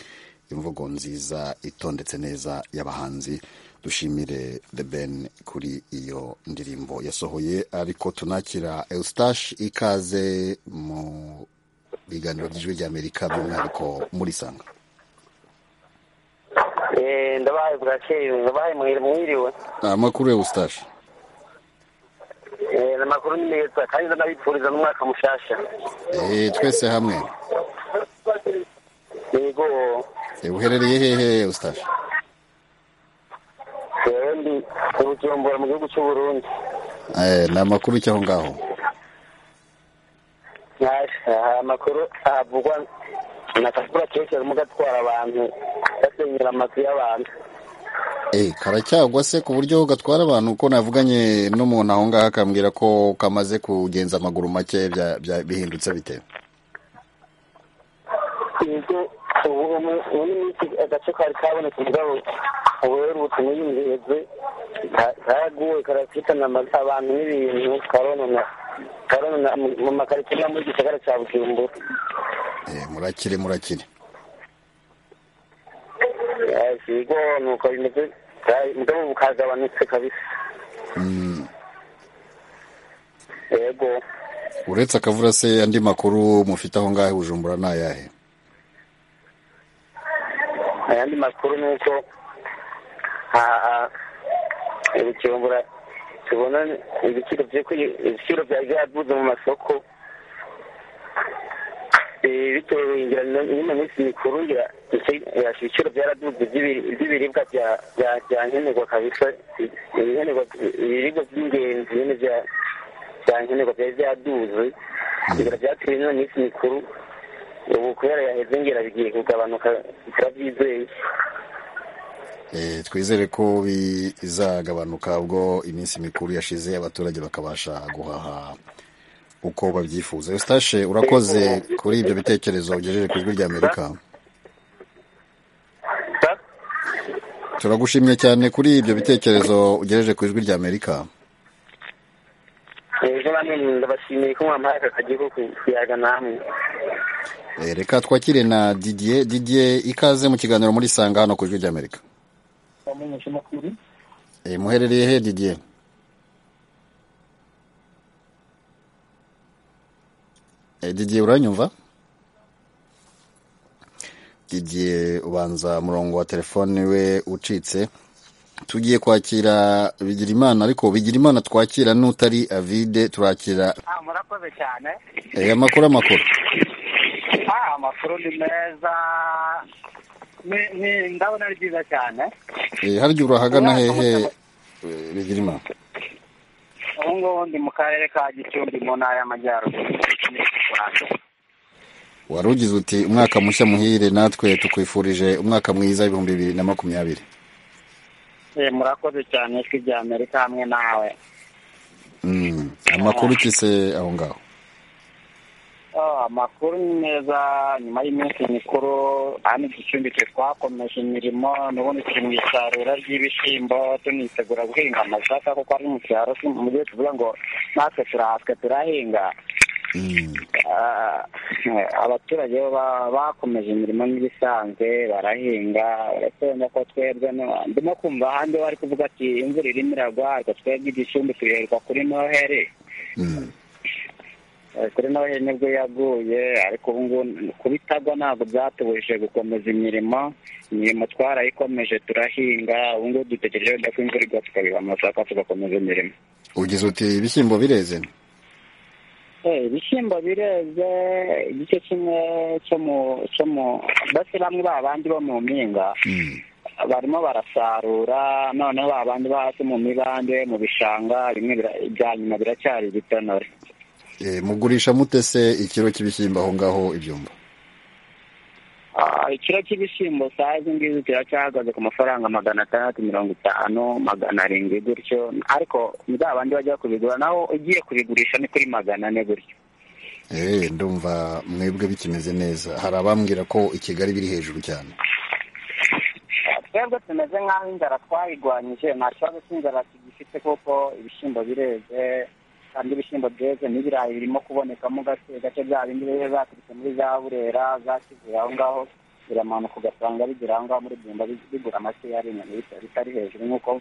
imvugo nziza itondetse neza y'abahanzi dushimire the ben kuri iyo ndirimbo yasohoye ariko tunakira eustache ikaze mu biganiro by'ijwi ry'amerika by'umwihariko muri sanga ndabaye bwakeye ndabaye mwiriwe amakuru eustache Eh, amakuru ni meza kandi ndanabipfuriza n'umwaka mushasha Eh, twese hamwe yego Eh, uherereye hehe eustache jewe ndi mu bujumbura mu gihugu cy'u burundi Eh, ni amakuru cy'aho ngaho Aha amakuru avugwa na kakura keke arimo gatwara abantu basenyera amazu y'abantu Eh, karacyagwa se ku buryo gatwara abantu uko navuganye n'umuntu aho ngaho akambwira ko kamaze kugenza amaguru make bya- bya- bihindutse bite yego ubu ubu- ubu ni iminsi agace kari kabonetse mugabo ubu rero ubutumwa yinjireze karaguwe karafitana ama- abantu n'ibintu karonona karonona mu- mu makaritsiye no mu gisagara cya bujumbura Eh, murakire murakire yego nuko bimeze mugabo bukagabanutse kabisa Mm. yego uretse akavura se andi makuru mufite aho ngaho i bujumbura ni ayahe ayandi makuru ni uko aha, aha, ibikimbura tubona ibiciro byo kwi- ibiciro byari byaduze mu masoko Eh, bitewe ngira no- nyine minsi mikuru ngira iki- eh, ibiciro byaraduze by'ibi- by'ibiribwa bya- bya- bya nkenerwa kabisa ibikenerwa ibiribwa by'ingenzi nyine bya- bya nkenerwa byari byaduze ngira byatewe nyine minsi mikuru ubu kubera yaheze ngira bigiye kugabanuka bitabyizeye Eh, twizere ko bizagabanuka ubwo iminsi mikuru yashize abaturage bakabasha guhaha uko babyifuza eustache urakoze kuri ibyo bitekerezo ugejeje ku ijwi rya amerika turagushimye cyane kuri ibyo bitekerezo ugejeje ku ijwi rya amerika ejo namwe ndabashimiye ko mwampaye aka kagiho kuyaga namwe Eh, reka twakire na didier didier ikaze mu kiganiro muri sanga hano ku ijwi rya amerika wamenyesha amakuru Eh, muherereye he didier Eh, didier uranyumva didier ubanza murongo wa telefone we ucitse tugiye kwakira bigirimana ariko bigirimana twakira n'utari avide turakira Ah, murakoze cyane eh, amakuru amakuru Ah, amakuru ni meza Ni- ni- ndabona ari byiza cyane Eh, harya urahagana hehe eh, bigirimana ubu ngubu ndi mu karere ka gicumbi mu ntara y'amajyaruguru Ni mu Rwanda. wari ugize uti umwaka mushya muhire natwe tukwifurije umwaka mwiza w'ibihumbi bibiri na makumyabiri Eh, murakoze cyane ijwi rya amerika hamwe nawe Mm, amakuru ki se aho ngaho Oh, amakuru ni meza nyuma y'iminsi mikuru hano igicumbi twe twakomeje imirimo n'ubundi turi mu isarura ry'ibishyimbo tunitegura guhinga amasaka kuko ari mu cyaro si mu gihe tuvuga ngo natwe turahatswe turahinga Ah, eh, abaturage bo ba- bakomeje imirimo n'ibisanzwe barahinga urabona ko twebwe no- ndimo kumva ahandi bari kuvuga ati imvura irimo iragwa ariko twebwe igicumbi tuyoherwa kuri noheri Eh, kuri nawe nibwo yaguye ariko ubu ngubu kubitagwa ntabwo byatubujije gukomeza imirimo imirimo twarayikomeje turahinga ubu ngubu dutegereje wenda ko imvura igwa tukabiha amasaka tugakomeza imirimo ugize uti ibishyimbo bireze Eh, ibishyimbo bireze igice kimwe cyo mu cyo mu mbese bamwe ba bandi bo mu mpinga barimo barasarura noneho ba bandi bo hasi mu mibande mu bishanga bimwe bira- ibya nyuma biracyari ibitonore Eh, mugurisha mute se ikiro cy'ibishyimbo aho ngaho ibyumba Ah, ikiro cy'ibishyimbo saa izi ngizi kiracyahagaze ku mafaranga magana atandatu mirongo itanu magana arindwi gutyo ariko za bandi bajya kubigura naho ugiye kubigurisha ni kuri magana ane gutyo Eh, ndumva mwebwe bikimeze neza hari abambwira ko i kigali biri hejuru cyane twebwe tumeze nk'aho inzara twayigwanyije nta kibazo cy'inzara tugifite kuko ibishyimbo bireze kandi ibishyimbo byeze n'ibirayi birimo kuboneka mu gace gace bya bindi biba zaturutse muri za burera za kivuye aho ngaho biramanuka ugasanga bigera aho ngaho muri bimba bigura makeya ari inyama bitari hejuru nk'uko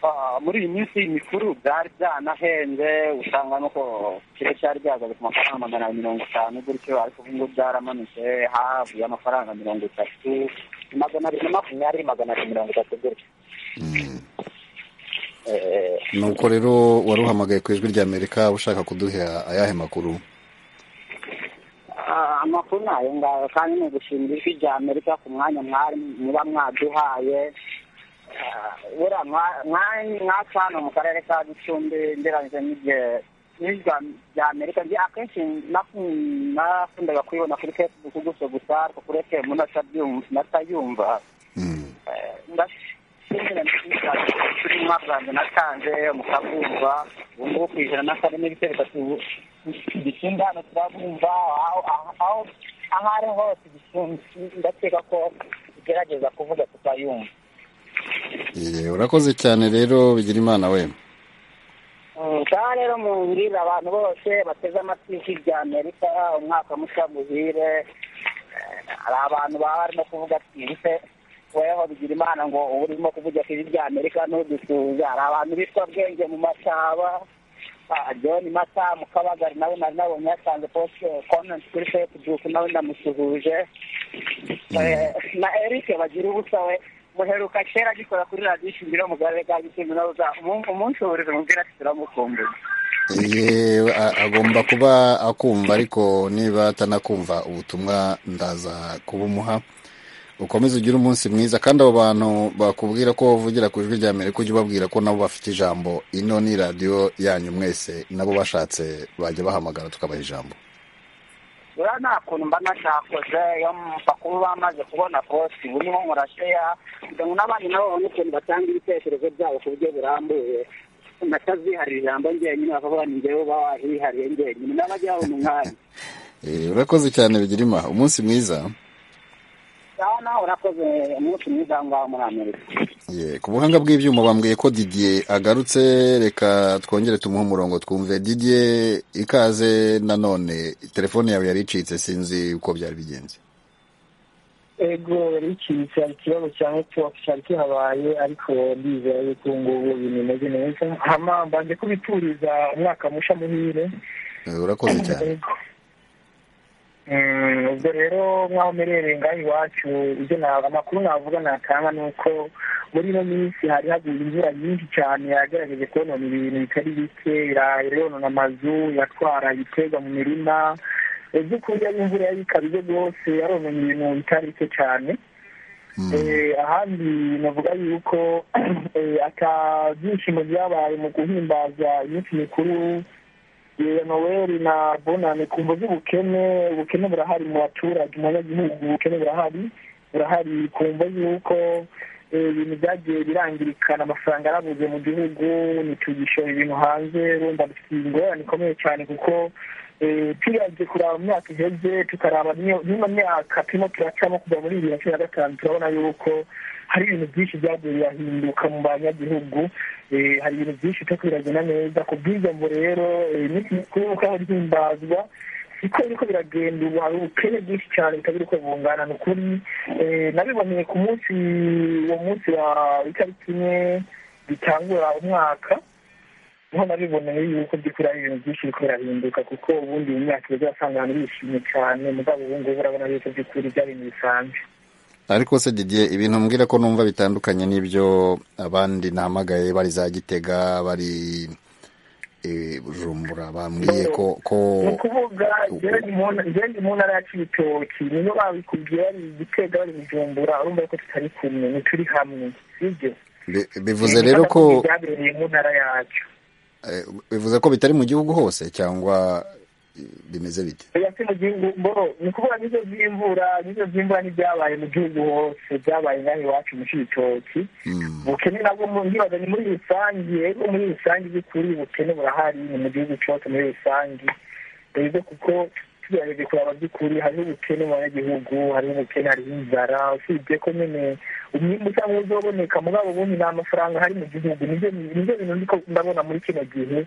Ah, muri iyi minsi mikuru byari byanahenze usanga nuko kire cyari byahagaze ku mafaranga magana abiri mirongo itanu gutyo ariko ubu ngubu byaramanutse hafi y'amafaranga mirongo itatu magana abiri na makumyabiri magana abiri mirongo itatu gutyo Eh, nuko rero waruhamagaye ku ijwi rya amerika ushaka kuduha ayahe makuru Ah, amakuru ni ayo ngayo kandi ni ugushimira ijwi rya amerika ku mwanya mwari muba mwaduhaye Ah, buriya mwa- mwa- mwacu hano mu karere ka gicumbi ngereranyije n'igihe n'ijya rya amerika njye akenshi naku- nakundaga kuyibona kuri facebook gusa gusa ariko kuri fm natabyum- natayumva Eh, ndashimira kuri mwaka wanjye natanze mukabumva ubu ngubu ku ijana na kane n'ibice bitatu gicumbi hano turabumva aho- aho- aho aho ari hose gicumbi ndakeka ko tugerageza kuvuga tutayumva Ye, urakoze cyane rero bigira imana we ngaha rero mubwirire abantu bose bateze amatwi ijwi rya amerika umwaka mushya muhire Eh, hari abantu baba barimo kuvuga twihise weho bigira imana ngo uba urimo kuvuga ku ijwi rya amerika ntudusuhuze hari abantu bitwa bwenge mu masaba Ah, john mata mu kabagari nawe nari nabonye yatanze poste comment kuri facebook nawe ndamusuhuje Eh, na eric bagira ubusa we muheruka kera agikora kuri radiyo ishingiro mu karere ka gicumbi nawe uza- umu- umunsi uhuriza umubwira ati turamukumbuye Ye, a- agomba kuba akumva ariko niba atanakumva ubutumwa ndaza kubumuha ukomeze ugire umunsi mwiza kandi abo bantu bakubwira ko bavugira ku ijwi rya amerika ujye ubabwira ko nabo bafite ijambo ino ni radiyo yanyu mwese nabo bashatse bajya bahamagara tukabaha ijambo rero nta kuntu mba nashakoze iyo mpakuru bamaze kubona posi burimo murasheya kugira ngo n'abandi nabo babone ukuntu batanga ibitekerezo byabo ku buryo burambuye nataziharira ijambo njyenyine bakavuga ni njyewe uba wahihariye njyenyine n'abajya babona umwanya Eh, urakoze cyane bigirima umunsi mwiza ngaho nawe urakoze umunsi mwiza aho ngaho muri amerika Ye, ku buhanga bw'ibyuma bambwiye ko didier agarutse reka twongere tumuhe umurongo twumve didier ikaze nanone telefone yawe yari icitse sinzi uko byari bigenze ego yari icitse hari ikibazo cya netiwaka cyari kihabaye ariko ndizera yuko ubu ngubu ibintu bimeze neza hama mbanje kubituriza umwaka musha muhire Eh, urakoze cyane Ego. Mm, ubwo rero nk'aho mperereye ngaho iwacu ibyo naba- amakuru navuga natanga ni uko muri ino minsi hari haguye imvura nyinshi cyane yagerageje konona ibintu bitari bike ira- ironona amazu yatwara ibiterwa mu mirima mu by'ukuri ari imvura y'ikabije rwose yaronona ibintu bitari bike cyane Eh, ahandi navuga yuko eh, ata byishimo byabaye mu guhimbaza iminsi mikuru ya noweli na bonane ku mvu z'ubukene ubukene burahari mu baturage mu banyagihugu ubukene burahari burahari ku mvu y'uko eh, ibintu byagiye birangirikana amafaranga yarabuze mu gihugu ntitugishora ibintu hanze urumva dufite ingorane ikomeye cyane kuko eh, turebye kuraba mu myaka iheze tukaraba n'iyo- n'ino myaka turimo turacamo kuva muri bibiri na cumi na gatanu turabona yuko hari ibintu byinshi byagiye birahinduka mu banyagihugu Eh, hari ibintu byinshi byo kwiragena neza ku bw'ibyo ngo rero eh, iminsi mikuru y'uko yahimbazwa siko biriko biragenda ubu hari ubukene bwinshi cyane bitabiri uko bungana ni ukuri Eh, nabiboneye ku munsi uwo munsi wa itariki imwe bitangura umwaka niho nabiboneye yuko by'ukuri ari ibintu byinshi biriko birahinduka kuko ubundi mu myaka iza wasanga abantu bishimye cyane mugabo ubu ngubu urabona yuko by'ukuri byari ibintu bisanzwe ariko se didier ibintu mbwira ko numva bitandukanye n'ibyo abandi nahamagaye bari za gitega bari eh, bujumbura bambwiye ko ko ni ukuvuga igenda mu ntara yacu ibitoki niyo babikubwiye bari gitega bari bujumbura urumva ko tutari kumwe ntituri hamwe sibyo bi- bivuze rero ko Gufata ku byabereye mu ntara yacu eh, bivuze ko bitari mu gihugu hose cyangwa eh, bimeze bite yasi mu gihugu mboro ni ukuvuga n'izo by'imvura n'izo by'imvura n'ibyabaye mu gihugu hose byabaye ngaho iwacu mu cibitoki ubukene nabwo mu- ndibaza ni muri rusange ego muri rusange by'ukuri ubukene burahari ni mu gihugu cyose muri rusange rero kuko tugerageje kuraba by'ukuri hariho ubukene mu banyagihugu hariho ubukene hariho inzara usibye ko nyine umwimbu usanga uzoboneka mugabo ubundi ni amafaranga ahari mu gihugu nibyo nibyo bintu ndiko ndabona muri kino gihe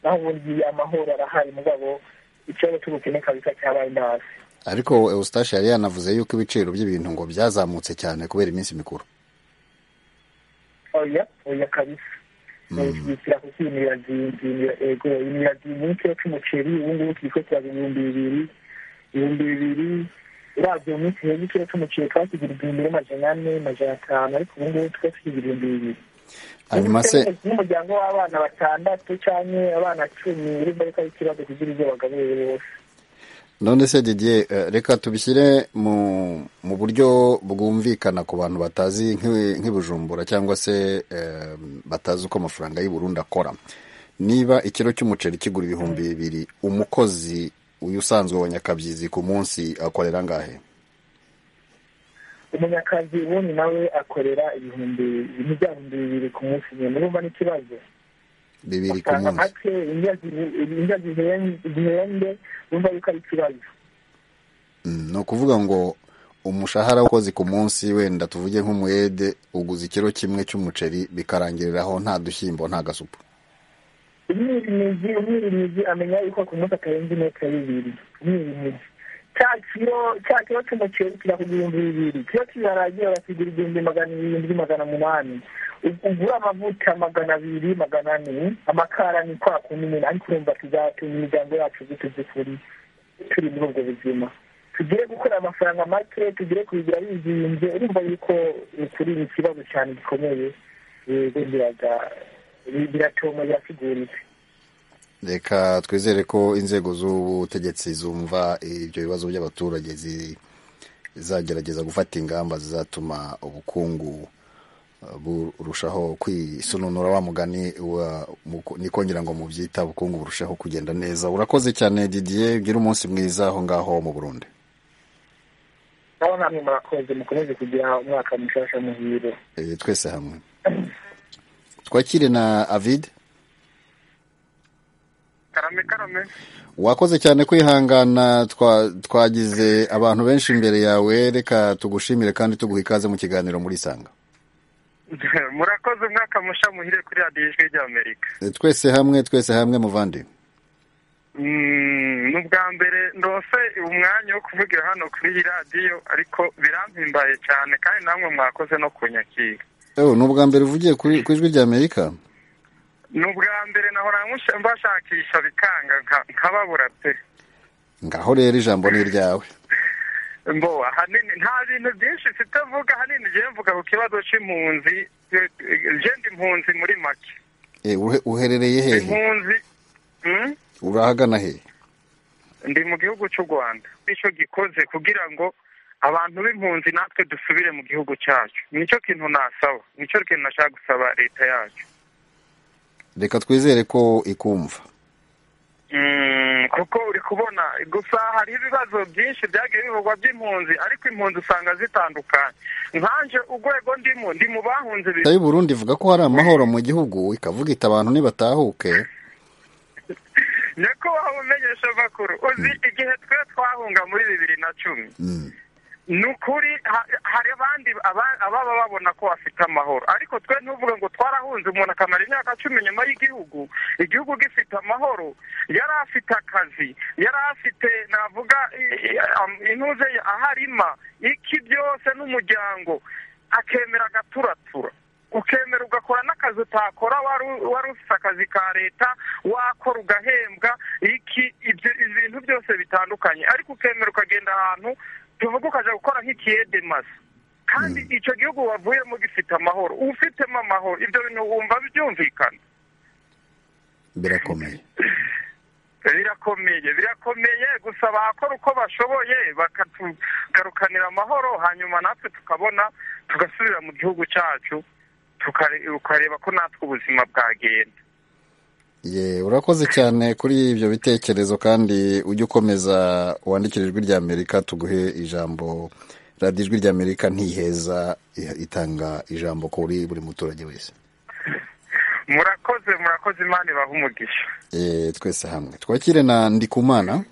naho ubundi amahoro arahari mugabo ikibazo cy'ubukene kabisa cyabaye ndazi ariko eustache yari yanavuze yuko ibiciro by'ibintu ngo byazamutse cyane kubera iminsi mikuru oya oya kabisa bishyira ku kintu birazimbira ego birazimbira nk'ikiro cy'umuceri ubu ngubu turi kwetura ibihumbi bibiri ibihumbi bibiri urabye mu minsi heza ikiro cy'umuceri twakigura igihumbi n'amajana ane amajana atanu ariko ubu ngubu twe tukigira ibihumbi bibiri hanyuma se n'umuryango w'abana batandatu cyangwa abana cumi uri mbaraga y'ikibazo kugira ibyo bagaburire bose none se didier eh, reka tubishyire mu mu buryo bwumvikana ku bantu batazi nk'i- nk'ibujumbura cyangwa se eh, batazi uko amafaranga y'i Burundi akora niba ikiro cy'umuceri kigura ibihumbi bibiri umukozi uyu usanzwe wa nyakabyizi ku munsi akorera angahe umunyakazi ubundi nawe akorera ibihumbi ibintu bya bihumbi bibiri ku munsi nyine urumva n'ikibazo bibiri ku usanga munsi make indya zihende urumva yuko ari ikibazo Mm, ni ukuvuga ngo umushahara w'abakozi ku munsi wenda tuvuge nk'umuyede uguza ikiro kimwe cy'umuceri bikarangiriraho nta dushyimbo nta gasupu umwirimizi umwirimizi amenya yuko ku munsi atarenze imetero bibiri umwirimizi cya kiro cya kiro cy'umuceri kira ku bihumbi bibiri kiro cy'ibiharage barakigura igihumbi magana irindwi magana umunani Ug- ugura amavuta magana abiri magana ane amakara ni kwa kundi nyine ariko urumva tuzatuma imiryango yacu zituzikuri turi muri ubwo buzima tugire gukora amafaranga make tugire kubigura bizinze urumva yuko ukuri ni ikibazo cyane gikomeye yego biraga- biratuma birasiguritse reka twizere ko inzego z'ubutegetsi zumva ibyo bibazo by'abaturage zi- zizagerageza gufata ingamba zizatuma ubukungu eh, burushaho kwisununura wa mugani wa- mu- ni kongera ngo mubyita ubukungu burushaho kugenda neza urakoze cyane didier ugira umunsi mwiza aho ngaho mu burundi nabo namwe murakoze mukomeze kugira umwaka mushasha muhire Eh, twese hamwe twakire na avid karame karame wakoze cyane kwihangana twa- twagize abantu benshi imbere yawe reka tugushimire kandi tuguha ikaze mu kiganiro muri sanga murakoze umwaka musha muhire kuri radiyo ijwi ry'amerika Eh, twese hamwe twese hamwe muvandi Mm, ni ubwa mbere ndose umwanya wo kuvugira hano kuri iyi radiyo ariko birampimbaye cyane kandi namwe mwakoze no kunyakira ewe ni ubwa mbere uvugiye kuri- ku ijwi rya amerika ni ubwa mbere nahora nkusha- mbashakisha bikanga nka- nkababura pe ngaho rero ijambo ni iryawe mbo ahanini nta bintu byinshi mfite mvuga ahanini ngiye mvuga ku kibazo cy'impunzi eh, eh, je ndi impunzi muri make Eh, uhe- uherereye hehe impunzi mm? urahagana hehe ndi mu gihugu cy'u rwanda nicyo gikoze kugira ngo abantu b'impunzi natwe dusubire mu gihugu cyacu nicyo kintu nasaba nicyo kintu nashaka gusaba leta yacu reka twizere ko ikumva Mm, kuko uri kubona gusa hari ibibazo byinshi byagiye bivugwa by'impunzi ariko impunzi usanga zitandukanye nkanje urwego ndimo ndi mu bahunze leta y'u burundi ivuga ko hari amahoro mu gihugu ikavuga ita abantu nibatahuke niko wabumenyesha makuru uzi igihe twe twahunga muri bibiri na cumi ni ukuri ha- hari abandi aba- ababa babona ko bafite amahoro ariko twe ntuvuge ngo twarahunze umuntu akamara imyaka cumi nyuma y'igihugu igihugu gifite amahoro yari afite akazi yari afite navuga i- i- am- intuze ye aho arima iki byose n'umuryango akemera agaturatura ukemera ugakora n'akazi utakora wari u- wari ufite akazi ka leta wakora ugahembwa iki ibyo ibintu byose bitandukanye ariko ukemera ukagenda ahantu tuvuga ukajya gukora nk'ikiyedemazi kandi icyo gihugu wavuyemo gifite amahoro ufitemo amahoro ibyo bintu wumva byumvikana birakomeye birakomeye birakomeye gusa bakora uko bashoboye bakatugarukanira amahoro hanyuma natwe tukabona tugasubira mu gihugu cyacu tukare- ukareba ko natwe ubuzima bwagenda ye urakoze cyane kuri ibyo bitekerezo kandi ujye ukomeza wandikire ijwi rya amerika tuguhe ijambo radiyo ijwi rya amerika ntiheza i- itanga ijambo kuri buri muturage wese murakoze murakoze imana ibaha umugisha Eh, twese hamwe twakire na ndikumana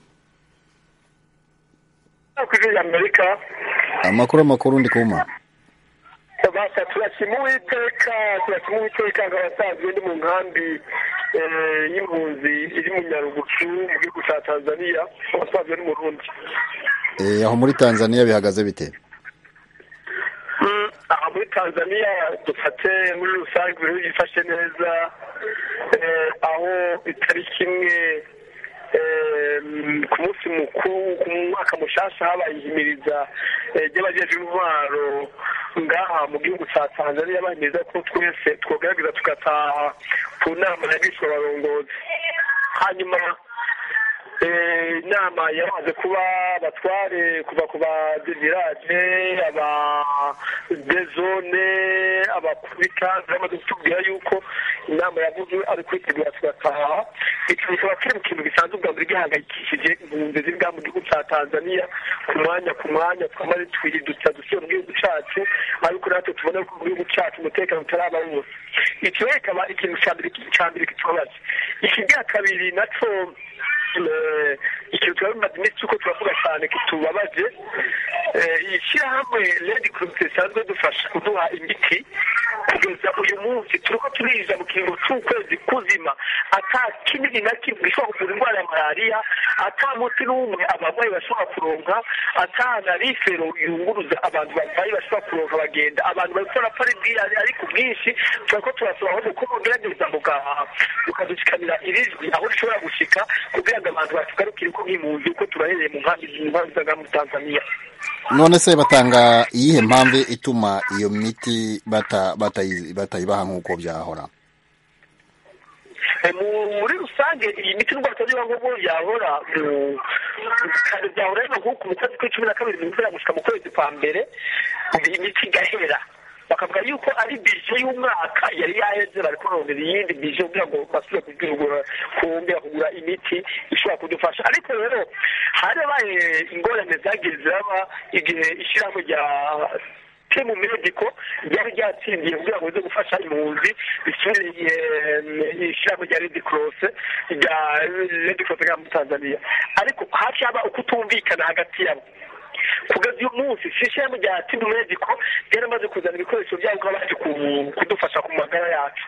kuri amerika amakuru amakuru ndikumana basa turashima uwiteka turashima uwiteka ngo abasaza ndi mu nkambi eh, y'impunzi iri mu nyarugucu mu gihugu cya tanzania abasaza ni mu rundi Eh, aho muri tanzania bihagaze bite aha muri tanzania dufate muri rusange buri wese yifashe neza eh, aho itariki imwe eh, mm, ku munsi mukuru ku mwaka mushasha habaye ihimiriza eh, ry'abajeje intwaro ngaha mu gihugu cya tanzania bahimiriza ko twese twogerageza tugataha ku nama y'abishwabarongozi hanyuma Eh, inama yamaze kuba abatware kuva ku ba devirage aba dezone abakuru b'ikaze bamaze kutubwira yuko inama yavuze ari kwitegura tugataha iki kikaba kiri mu kintu gisanzwe ubwa mbere gihangayikishije impunzi ziri bwa mu gihugu cya tanzania ku mwanya ku mwanya twamaze twiridutsa dusiye mu gihugu cyacu ariko natwe tubona ko mu gihugu cyacu umutekano utaraba wose iki rero kikaba ikintu cya mbere cya mbere kitubabaje ikibwa kabiri naco eh, ikintu tuba bimaze iminsi uko turavuga cyane kitubabaje Eh, ishyirahamwe red cross risanzwe dufasha kuduha imiti kugeza uyu munsi turiko turinjiza mu kiringo c'ukwezi kuzima ata kinini na kimwe gishobora kuvura indwara ya malariya ata muti n'umwe abarwayi bashobora kuronka ata na rifero yunguruza abantu barwayi bashobora kuronka bagenda abantu bariko barapfa ari bwira- ari ku bwinshi turiko turasaba ahubwo ko mugerageza mugahaha mukadushikanira irijwi aho rishobora gushika kugira ngo abantu batugarukire uko nk'impunzi uko tubahereye mu nkambi mu nkambi z'agahamu tanzaniya none se batanga iyihe mpamvu ituma iyo miti bata- batayi- batayibaha nk'uko byahora Eh, mu- muri rusange iyi miti n'ubwo batagira ngo bo yahora mu- kare byahora rero nk'uku mu kwezi kw'icumi na kabiri mu kwezi gushika mu kwezi kwa mbere iyi miti igahera bakavuga yuko ari bije y'umwaka yari yaheze bariko barongera iyindi bije kugira ngo basubire kugura kumbira kugura imiti ishobora kudufasha ariko rero harabaye ingorane zagiye ziraba igihe ishyirahamwe rya timu mediko ryari ryatsindiye kugira ngo rize gufasha impunzi risubire eh, ishyirahamwe rya redi korose rya redi korose rya tanzania ariko hafi haba ukutumvikana hagati yabo kugeza uyu munsi sishyirahamwe rya timu mediko ryaramaze kuzana ibikoresho byabo kuba baje ku- kudufasha ku magara yacu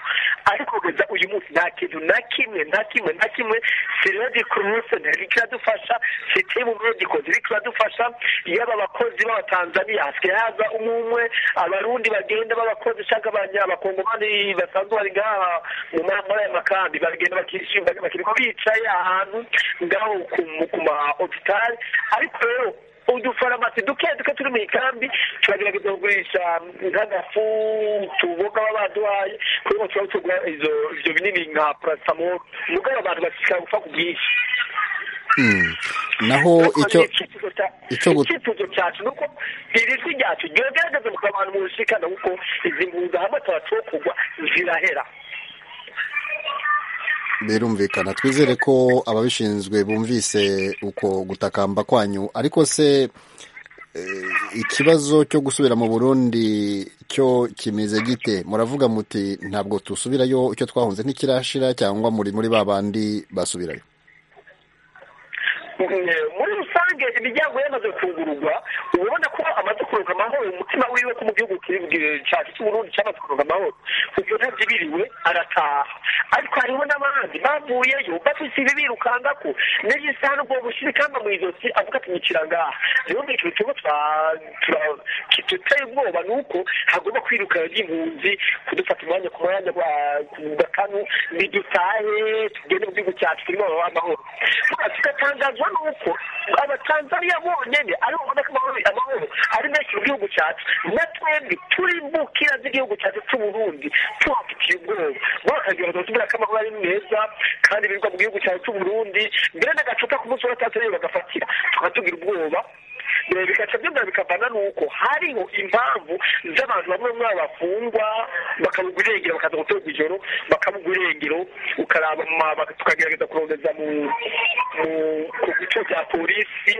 ariko kugeza uyu munsi nta kintu na kimwe nta kimwe na kimwe siredi kuruse ntiri kiradufasha sitimu mediko ntiri kiradufasha yaba abakozi b'abatanzaniya hasigaye haza umwe umwe abarundi bagenda b'abakozi shaka abanyabakongomani basanzwe bari ngaha mu mambara y'amakambi bagenda bakishimba bakirirwa bicaye ahantu ngaho ku- ku ma hopitali ariko rero udufarumasi duke duke turi mu ikambi turagerageza kugurisha nk'agafu tuboga baba baduhaye kugira ngo tuba tugura izo- ivyo binini nka paracetamol mugabo abantu bashishikara gupfa ku bwinshi Hmm. naho icyo icyo gut- icyifuzo cyacu ni uko iri jwi ryacu ryogerageza mu abantu mu rushikana kuko izi mpunzi hamwe turacokogwa zirahera birumvikana twizere ko ababishinzwe bumvise uko gutakamba kwanyu ariko se eh, ikibazo cyo gusubira mu burundi cyo kimeze gite muravuga muti ntabwo dusubirayo icyo twahunze ntikirashira cyangwa muri muri ba bandi basubirayo Eh, muri rusange imiryango yamaze kugururwa uba ubona ko amaze kuronka amahoro umutima wiwe ko mu gihugu kiri- cyacu cy'uburundi cyamaze kuronka amahoro ibyo ntabyibiriwe arataha ariko hariho n'abandi bavuyeyo bafise ibi birukangako n'ejo isaha n'ubwo bushyira ikamba mu izosi avuga ati nyicira ngaha rero ni ikintu kimwe twa- tura- kiduteye ubwoba ni uko hagomba kwirukana ry'impunzi kudufata umwanya ku mwanya wa- ku gatanu nidutahe tugende mu gihugu cyacu turimo ababa amahoro tugatangazwa n'uko abatanzaniya bonyine aribo babona ko amahoro amahoro ari menshi mu gihugu cyacu na twebwe turi bukira z'igihugu cyacu cy'uburundi tuhafitiye ubwoba bo bakagira batubwira ko amahoro ari meza kandi birirwa mu gihugu cyacu cy'uburundi mbere n'agacupa ku munsi wa gatandatu rero bagafatira tukatugira ubwoba Eh, bigaca byongera bikavana nuko hariho impamvu z'abantu bamwe bamwe bafungwa bakabuga irengero bakaza gutorwa ijoro bakabuga irengero ukaraba mu ma- bak- tukagerageza kurondeza mu mu- ku bice bya polisi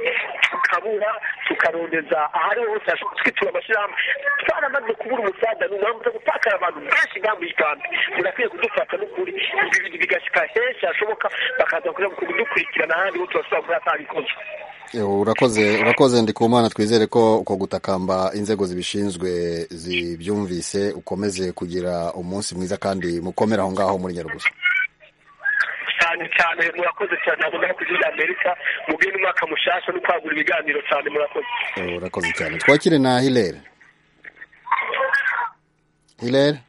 tukabura tukarondeza ahariho hose hashobora kutwitura amashyirahamwe twaramaze kubura umusaza ni umuhamvu zo gutakara abantu benshi ngambi y'ikambi murakwiye kudufata n'ukuri ibi bintu bigashika henshi hashoboka bakaza kudukurikirana ahandi ho turashobora kuhatanga ikosa Eh, urakoze urakoze ndikumana twizere ko uko gutakamba inzego zibishinzwe zibyumvise ukomeze kugira umunsi mwiza kandi mukomere aho ngaho muri nyarugusa cyane cyane murakoze cyane ntabwo no kujya amerika mubwiye n'umwaka mushasha no kwagura ibiganiro cyane murakoze Eh, urakoze cyane twakire na hilere hilere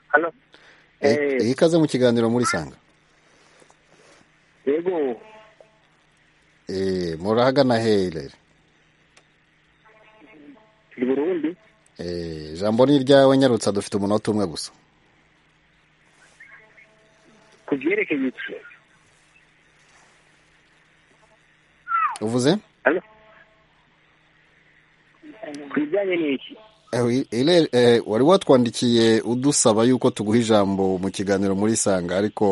Halo. Eh, Eh. ikaze mu kiganiro muri sanga yego Eh, murahagana he hilere turi burundi Eh, ijambo ni iryawe nyarutsa dufite umunota umwe gusa ku byerekeye iki uvuze ku bijyanye n'iki Eh, wi- Hilary, eh, wari watwandikiye udusaba yuko tuguha ijambo mu kiganiro muri sanga ariko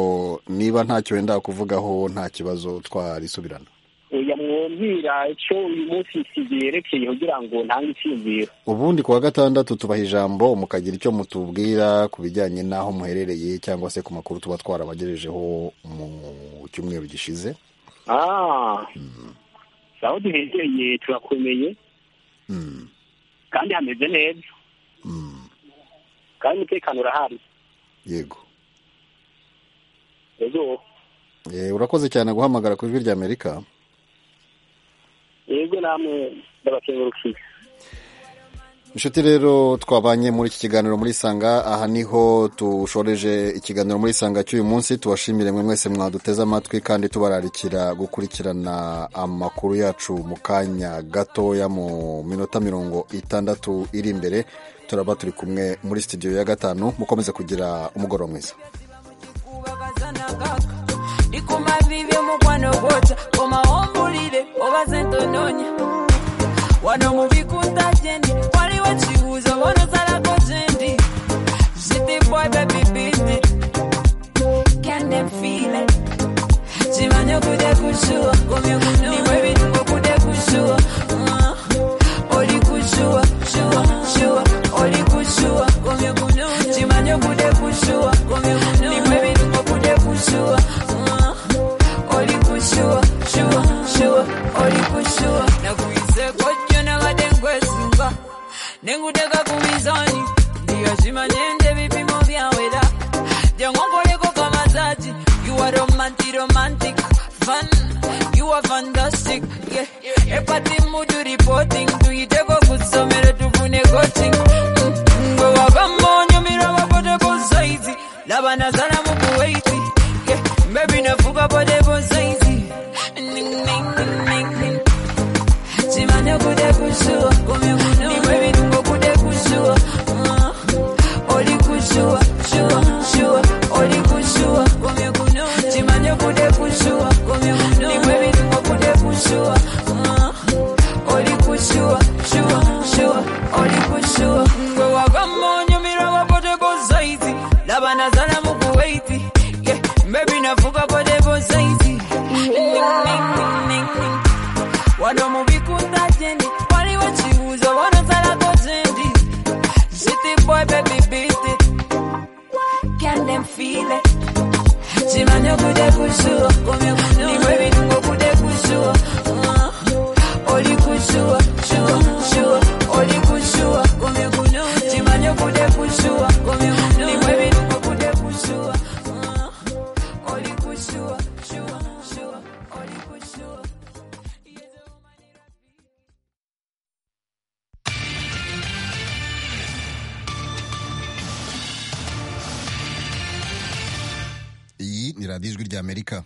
niba ntacyo wenda kuvugaho nta kibazo twarisubirana oya mwumvira icyo uyu munsi iki byerekeye kugira ngo ntange icyiziro ubundi ku wa gatandatu tubaha ijambo mukagira icyo mutubwira ku bijyanye n'aho muherereye cyangwa se ku makuru tuba twarabagejejeho mu cyumweru gishize ah aho duherereye turakomeye kandi hameze neza kandi umutekano urahari yego yego Eh, urakoze cyane guhamagara ku ijwi rya amerika yego namwe ndabakengurukiye Inshuti rero twabanye muri iki kiganiro muri Sanga aha niho tushoreje ikiganiro muri Sanga cy'uyu munsi tubashimire mwe mwese mwaduteze amatwi kandi tubararikira gukurikirana amakuru yacu mu kanya gatoya mu minota mirongo itandatu iri imbere turaba turi kumwe muri studio ya gatanu mukomeze kugira umugoroba mwiza ndikuma vivyo mukwano kwota koma ombulile obaze ntononya wano muvikuta jendi waliwo chibuzo vonosalako jendi zitiboy bebibindi kende mfile chimanyo kude kushua kumyekundiwe vitungo kude kushua Uh, oli kushua shua shua oli kushua kumyekundiwe chimanyo kude kushua kumyekundiwe vitungo kude kushua Uh, oli kushua shua shua oli kushua nakuize kojo nabadde nkwesunga nengudeka ku mizani ndiyazimanyende bipimo byawera jangonkoleko kamazaji you are romantic romantic fun you are fantastic yeah. epati mudu reporting tuyiteko kusomero tufune coaching ngwe wagamba onyumira abapotable saizi laba nazala mu kuwaiti yeah. mbebi nafuka potable saizi Ning, ning, ning, ning, ning. chimane kude kushua niwe vitungo kude kushua Ah, oli kushua shua shua oli kushua chimane kude kushua niwe vitungo kude kushua Ah, oli kushua shua shua oli kushua ngwe wakamonyumira wapoteko saizi laba nazala mukuwaiti Yeah, mbebi nafuka potebo saizi Ning, ning, ning, ning, ning wano mubikunda jendi waliwo kibuuzo wanosalako jendi city boy baby beat it can them feel it kimanye kude kushua niwe bitungo kude kushua Uh, oli kushua shua shua oli kushua kimanye kude kushua niwe bitungo kude kushua Uh, oli kushua shua shua oli kushua iyi ni radiyo ijwi rya amerika